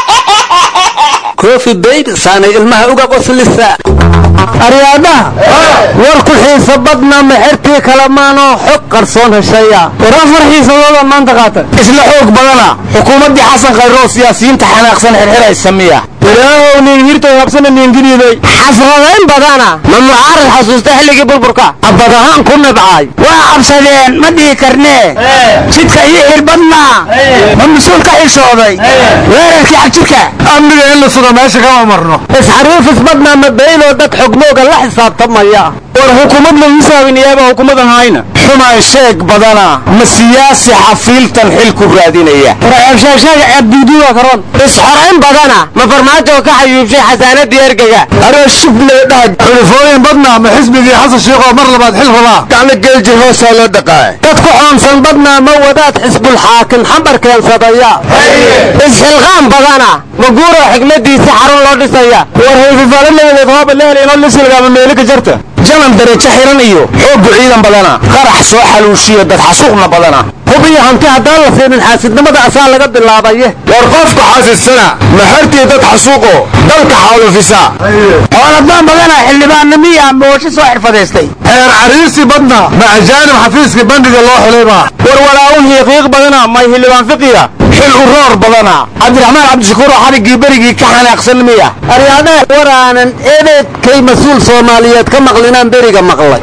coffee baby saanay ilmaha uga qoslisa aryaadhaha war ku xiisa badna mexertii kalamaanoo xog qarsoon heshaya war afar xiisadooda maanta qaata isla xoog badana xukuumaddii xasan khayroo siyaasiyiinta xanaaqsan xirxiray samiya ilaahow nin hirtay habsana niingiriiday xasradayn badana ma mucaarad xasuusta xilligii burburka abad ahaan ku nabcaay waa cabsadeen ma dhihi karnee jidka iyo xilbadna ma mas-uul ka xishooday weerarkii xagjirka amniga in la suga meesha kama marno isxariifis badna ma beyloo dad xogmooga la xisaabtamaya war xukuumad la hisaabin iyaaba xukuumadan hayna xumaan sheeg badana ma siyaasi xafiiltan xil ku raadinaya warabshaashaga abduuduwa karoon isxorayn badana ma farmaajo ka xayuubshay xasaanadii ergaga aroo shublee dhahad xulufooyin badna ma xisbigii xasan sheekoo mar labaad xil rabaa gacno geeljir hoosaa loo dhaqaa dad ku xoonsan badna ma wadaad xisbul xaakim xambar keensadaya isxilqaan badana ma guuro xigmadiisi xarun loo dhisaya war hayfifalo labadeed hooba lehel inoo lisilgaama meelika jarta janan darajo xiran iyo xooggu ciidan badana qarax soo xaluushiya dad xasuuqna badana hub iyo hanti haddaan la siinin xaasidnimada asaa laga bilaabaye war qofka xaasidsana maxartii dad xasuuqo dalka xaalufisa xooladaan badana xildhibaannimiya moosho soo xirfadaystay xeer cariirsi badna ma ajaanib xafiiska bandiga loo xulayba war walaawun hiiqiiq badana may xildhibaan fiqiya xil uroor badana cabdiraxmaan cabdishakuur oo xariggii berigii ka xanaaqsan miya aryaadhaha war aanan ebeedkay mas-uul soomaaliyeed ka maqlinaan beriga maqlay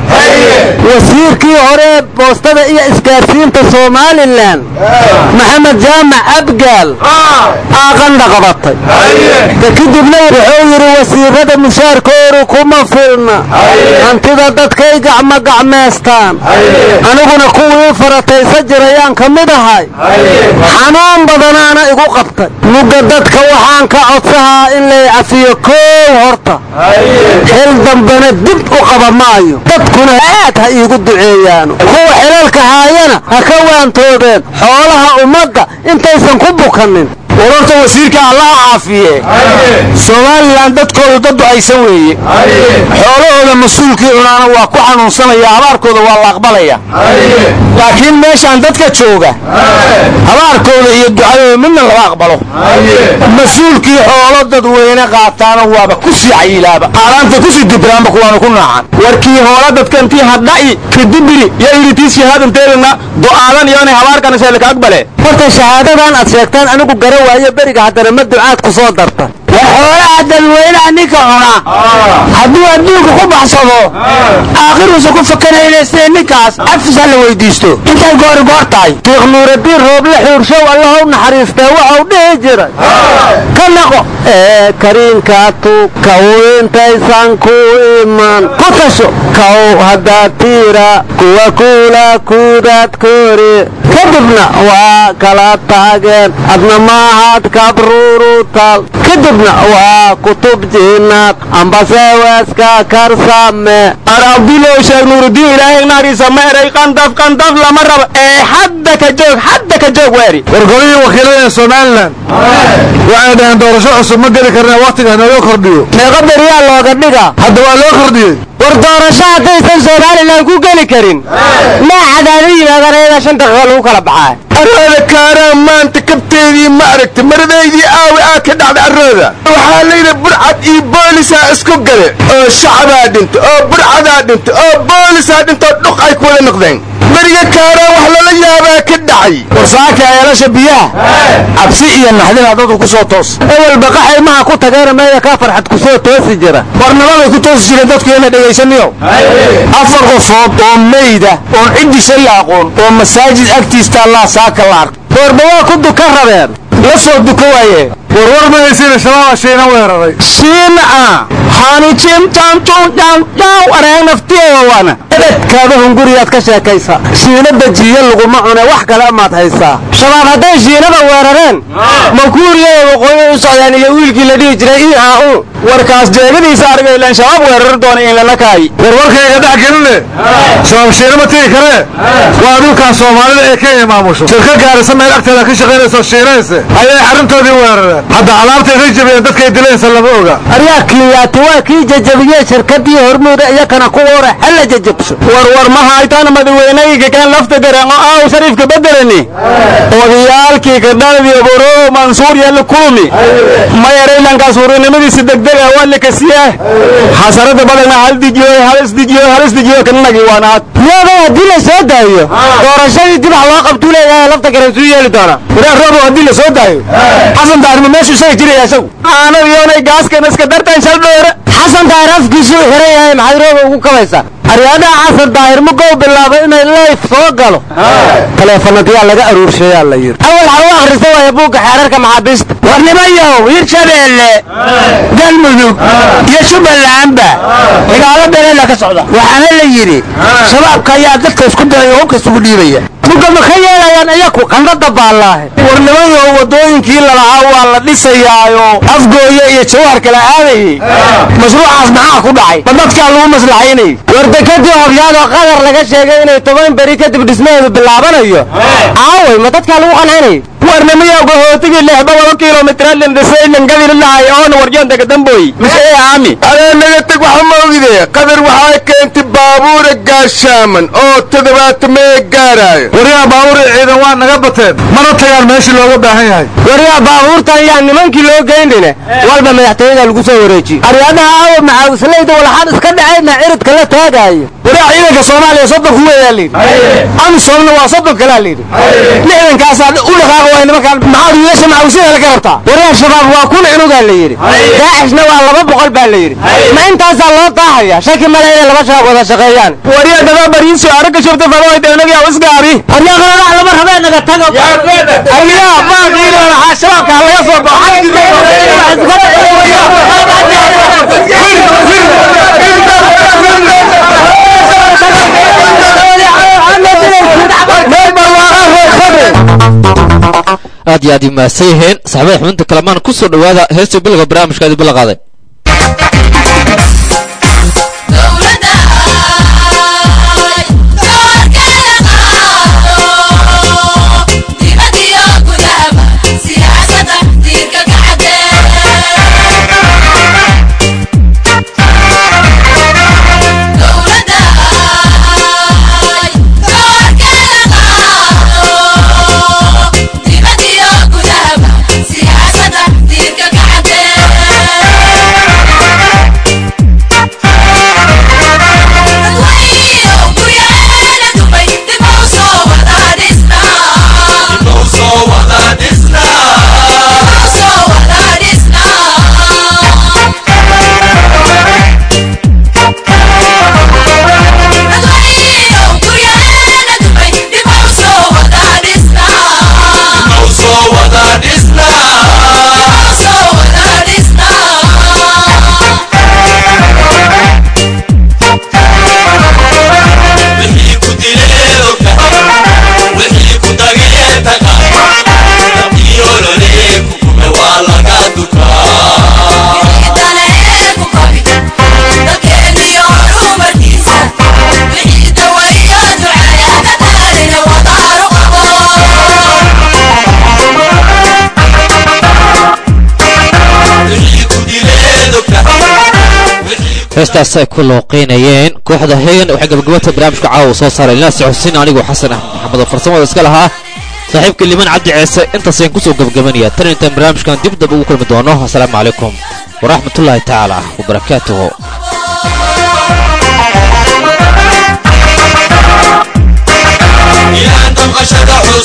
wasiirkii hore boostada iyo isgaarsiinta somalilan maxamed jaamac abgaal aaqandha qabatay ka kadibna wuxuu yidhi wasiirada mushaarkoodu kuma filna hantida dadkay gacmo gacmeystaan aniguna kuwii farataysa jirayaan ka mid ahay xanuun badanaana igu qabtay mugga dadka waxaan ka codsahaa in lay cafiyo koow horta xil dambena dib u qaba maayo dadkuna aad ha iigu duceeyaano kuwa xilalka haayana ha ka waantoobeen xoolaha ummadda intaysan ku bukanin wararta wasiirka allaha caafiye somalilan dadkoodu dad ducaysan weeye xoolahooda mas-uulkii cunaana waa ku xanuunsanaya abaarkooda waa la aqbalaya laakiin meeshaan dadka jooga abaarkooda iyo ducadooda midna lama aqbalo mas-uulkii xoolo dadweyne qaataana waaba ku sii cayilaaba aalaanta kusii dibraanba kuwaanu ku naacan warkii hoola dadkantii hadha'i kadibiri yo iritii shahaadanteedana du'aadan iyoonay habaarkanasheelka aqbale horta shahaadadan aad sheegtaan anigu gara waayo beriga haddana ma ducaad ku soo darta war xoolaha dadweynaha ninka cuna hadduu adduunka ku baxsado aakhiruusa ku fakanayna sida ninkaas cafis ha la weydiisto intay goori goor tahay sheekh nuuraddiin rooble xuurshow allaha u naxariistee waxau dhihi jiray ka naqo ee kariinka tug kaw intaysan ku iman ku tasho kaw haddaad tiira kuwa kuula kuudaad kori kadibna waa kala taageen adna maahaad kabruurutal kadibna waa kutub jiinaad ambase weeska karsame ar abdulow sheekh nuurudiin ilaahay naariisa ma eray qandaf qandaf lama rabo ee hadda ka joog hadda ka joog weeri wargolihii wakiilada ee somalilan waxay dhaheen doorasho cusub ma geli karna wakhtiga nooga kordhiyo meeqa beriyaa looga dhiga hadda waa loo kordhiyey war doorasho haddaysan somalilan ku geli karin maa cadaado yimaadaan ayadaa shan daqiiqo lagu kala baxaa arooda kaaraan maanta kabteedii ma aragta maradaydii aawi aa ka dhacda arooda waxaa layidhi burcad iyo boolisaa isku gale oo shacabaa dhinta oo burcadaa dhinta oo boolisaa dhinta oo dhuq ay ku wada noqdeen beriga kaaraan wax lala yaabaa ka dhacay warsaaka eelasha biyaha cabsi iyo naxdina dadku ku soo toos ewel baqaxay maha ku tageena meeda kaa farxad ku soo toosi jira warnimaday ku toosi jireen dadku ina dhegaysaniyo afar qofood oo meyda oon ciddisa la aqoon oo masaajid agtiista allah saaka la ark warba waa ku duka rabeen la soo duka waaye warwar ma haysiina shabaaba shiina weeraray shiina ah hani jimtantunjanjaw areeg naftiyowana ebedkaada hunguriyaad ka sheekaysa shiina bajiye laguma cune wax kale amaad haysaa shabaab hadday shiinada weerareen makuuriyada waqooyi u socdaan iyo wiilkii la dhihi jiray i a u warkaas jeegadiisa arga ilaan shabaab weerari doona in lala kaayi warwarkayga dhex geline shabaab shiina ma tigi karee waa dhulkan soomaalida ee kenya maamusho shirka gaarisa meel agteeda ka shaqaynayso shiinayse ayay xaruntoodii weerareen hadda alaabtay ka jabiyeen dadkay dilaysa lama oga aryaa kiyaati waa kii jajabiyey shirkadii hormuuda iyakana ku wara hala jajabso warwar ma haytaan madaweynayga kan lafta gareeno aaw shariifka bedelani odayaalkii kadhaladiyo boro mansuur yalla kulmi ma yaraylankaas hurinimadiisa degdega waa lakasiyaa xasarada badana hal dijiyo hal isdijiyo hal isdijiyo kanagi waanaad yaaba haddii la soo daayo doorashadii dib wax loo qabtuu leeyahay lafta garen suu yeeli doonaa waraa roobo haddii la soo daayo xasan daarma meeshu isaga jiraya isagu aanad yoonay gaaskan iska dartaan shal dheere xasan daahir afkiisuu xiran yahay maxaad rooba ugu kabaysaa aryaadaha xasan daahir mugow bilaabay inay leyf soo galo taleefanadyaa laga aruurshayaa la yidhi awal xagu akhrista waaya buugga xeerarka maxaabiista warnimayow hirshabeelle galmudug iyo jubbalandba cigaalo beeleela ka socda waxaana la yidhi shabaabka ayaa dadka isku diraya hubka isugu dhiibaya muga ma ka yeelayaan iyaku qandada baallaahe warnimayo waddooyinkii lalahaa waa la dhisayaayo afgooye iyo jawaharka la aadayey mashruucaas maxaa ku dhacay ma dadkaa lagu maslaxaynay wardekadii hobyaadoo qadar laga sheegay inay toban beri kadib dhismaheedu bilaabanayo aaway ma dadkaa lagu qancinayo warnimiyow gahootigii lixba laba kilomitran dhisaylan gadililahay oona warjantaka damboy misee aami adee naga teg waxa ma ogide qadar waxay keentay baabuura gaashaaman oo toddobaatameeye gaaraayo waryaa baabuura ciidan waa naga bateen mana tagaan meeshii looga baahan yahay waryaa baabuurtan yaa nimankii loo geynine walba madaxtooyada lagu soo wareejiye aryaadaha aawa maxaawislayda walaxaan iska dhacayna ciridka la taagaayo waraa ciidanka soomaaliya soddon ku weeyaa layidhi amisomna waa soddon kalaa layidhi lixdankaasaa u dhaqaaqa waay nimankaan maxaad wiilasha maxaawisyada laga rabtaa waryaa shabaab waa kun cunugaa la yidhi daacishna waa laba boqol baa la yidhi ma intaasaa loo daahaya shaki male inay laba shabaab wada shaqeeyaan waryaa daba bariinso aragga shubta fadoy deenagi aw isgaari waryaa qaladax lama rabee naga tago ayaa baaqiina waxaa shabaabka ha laga soo aad iyo aad ii mahadsan yihiin saxaabada xubinta kalamaan ku soo dhowaada heesta bilga barnaamijka idin balla qaaday Siyaasada dirka kacdee heestaas ay ku looqeynayeen kooxda hegan waxay gabagabata barnaamijka caawa soo saaray ilnaasi xuseen anigoo xasan axmed maxamed oo farsamada iska lahaa saaxiibka liman cabdi ceese intaasayaan kusoo gabagabanaya tan intaan barnaamijkan dib dab ugu kulmi doono asalaamu calaykum waraxmatullaahi tacaala wabarakaatuhu يا انتم قشد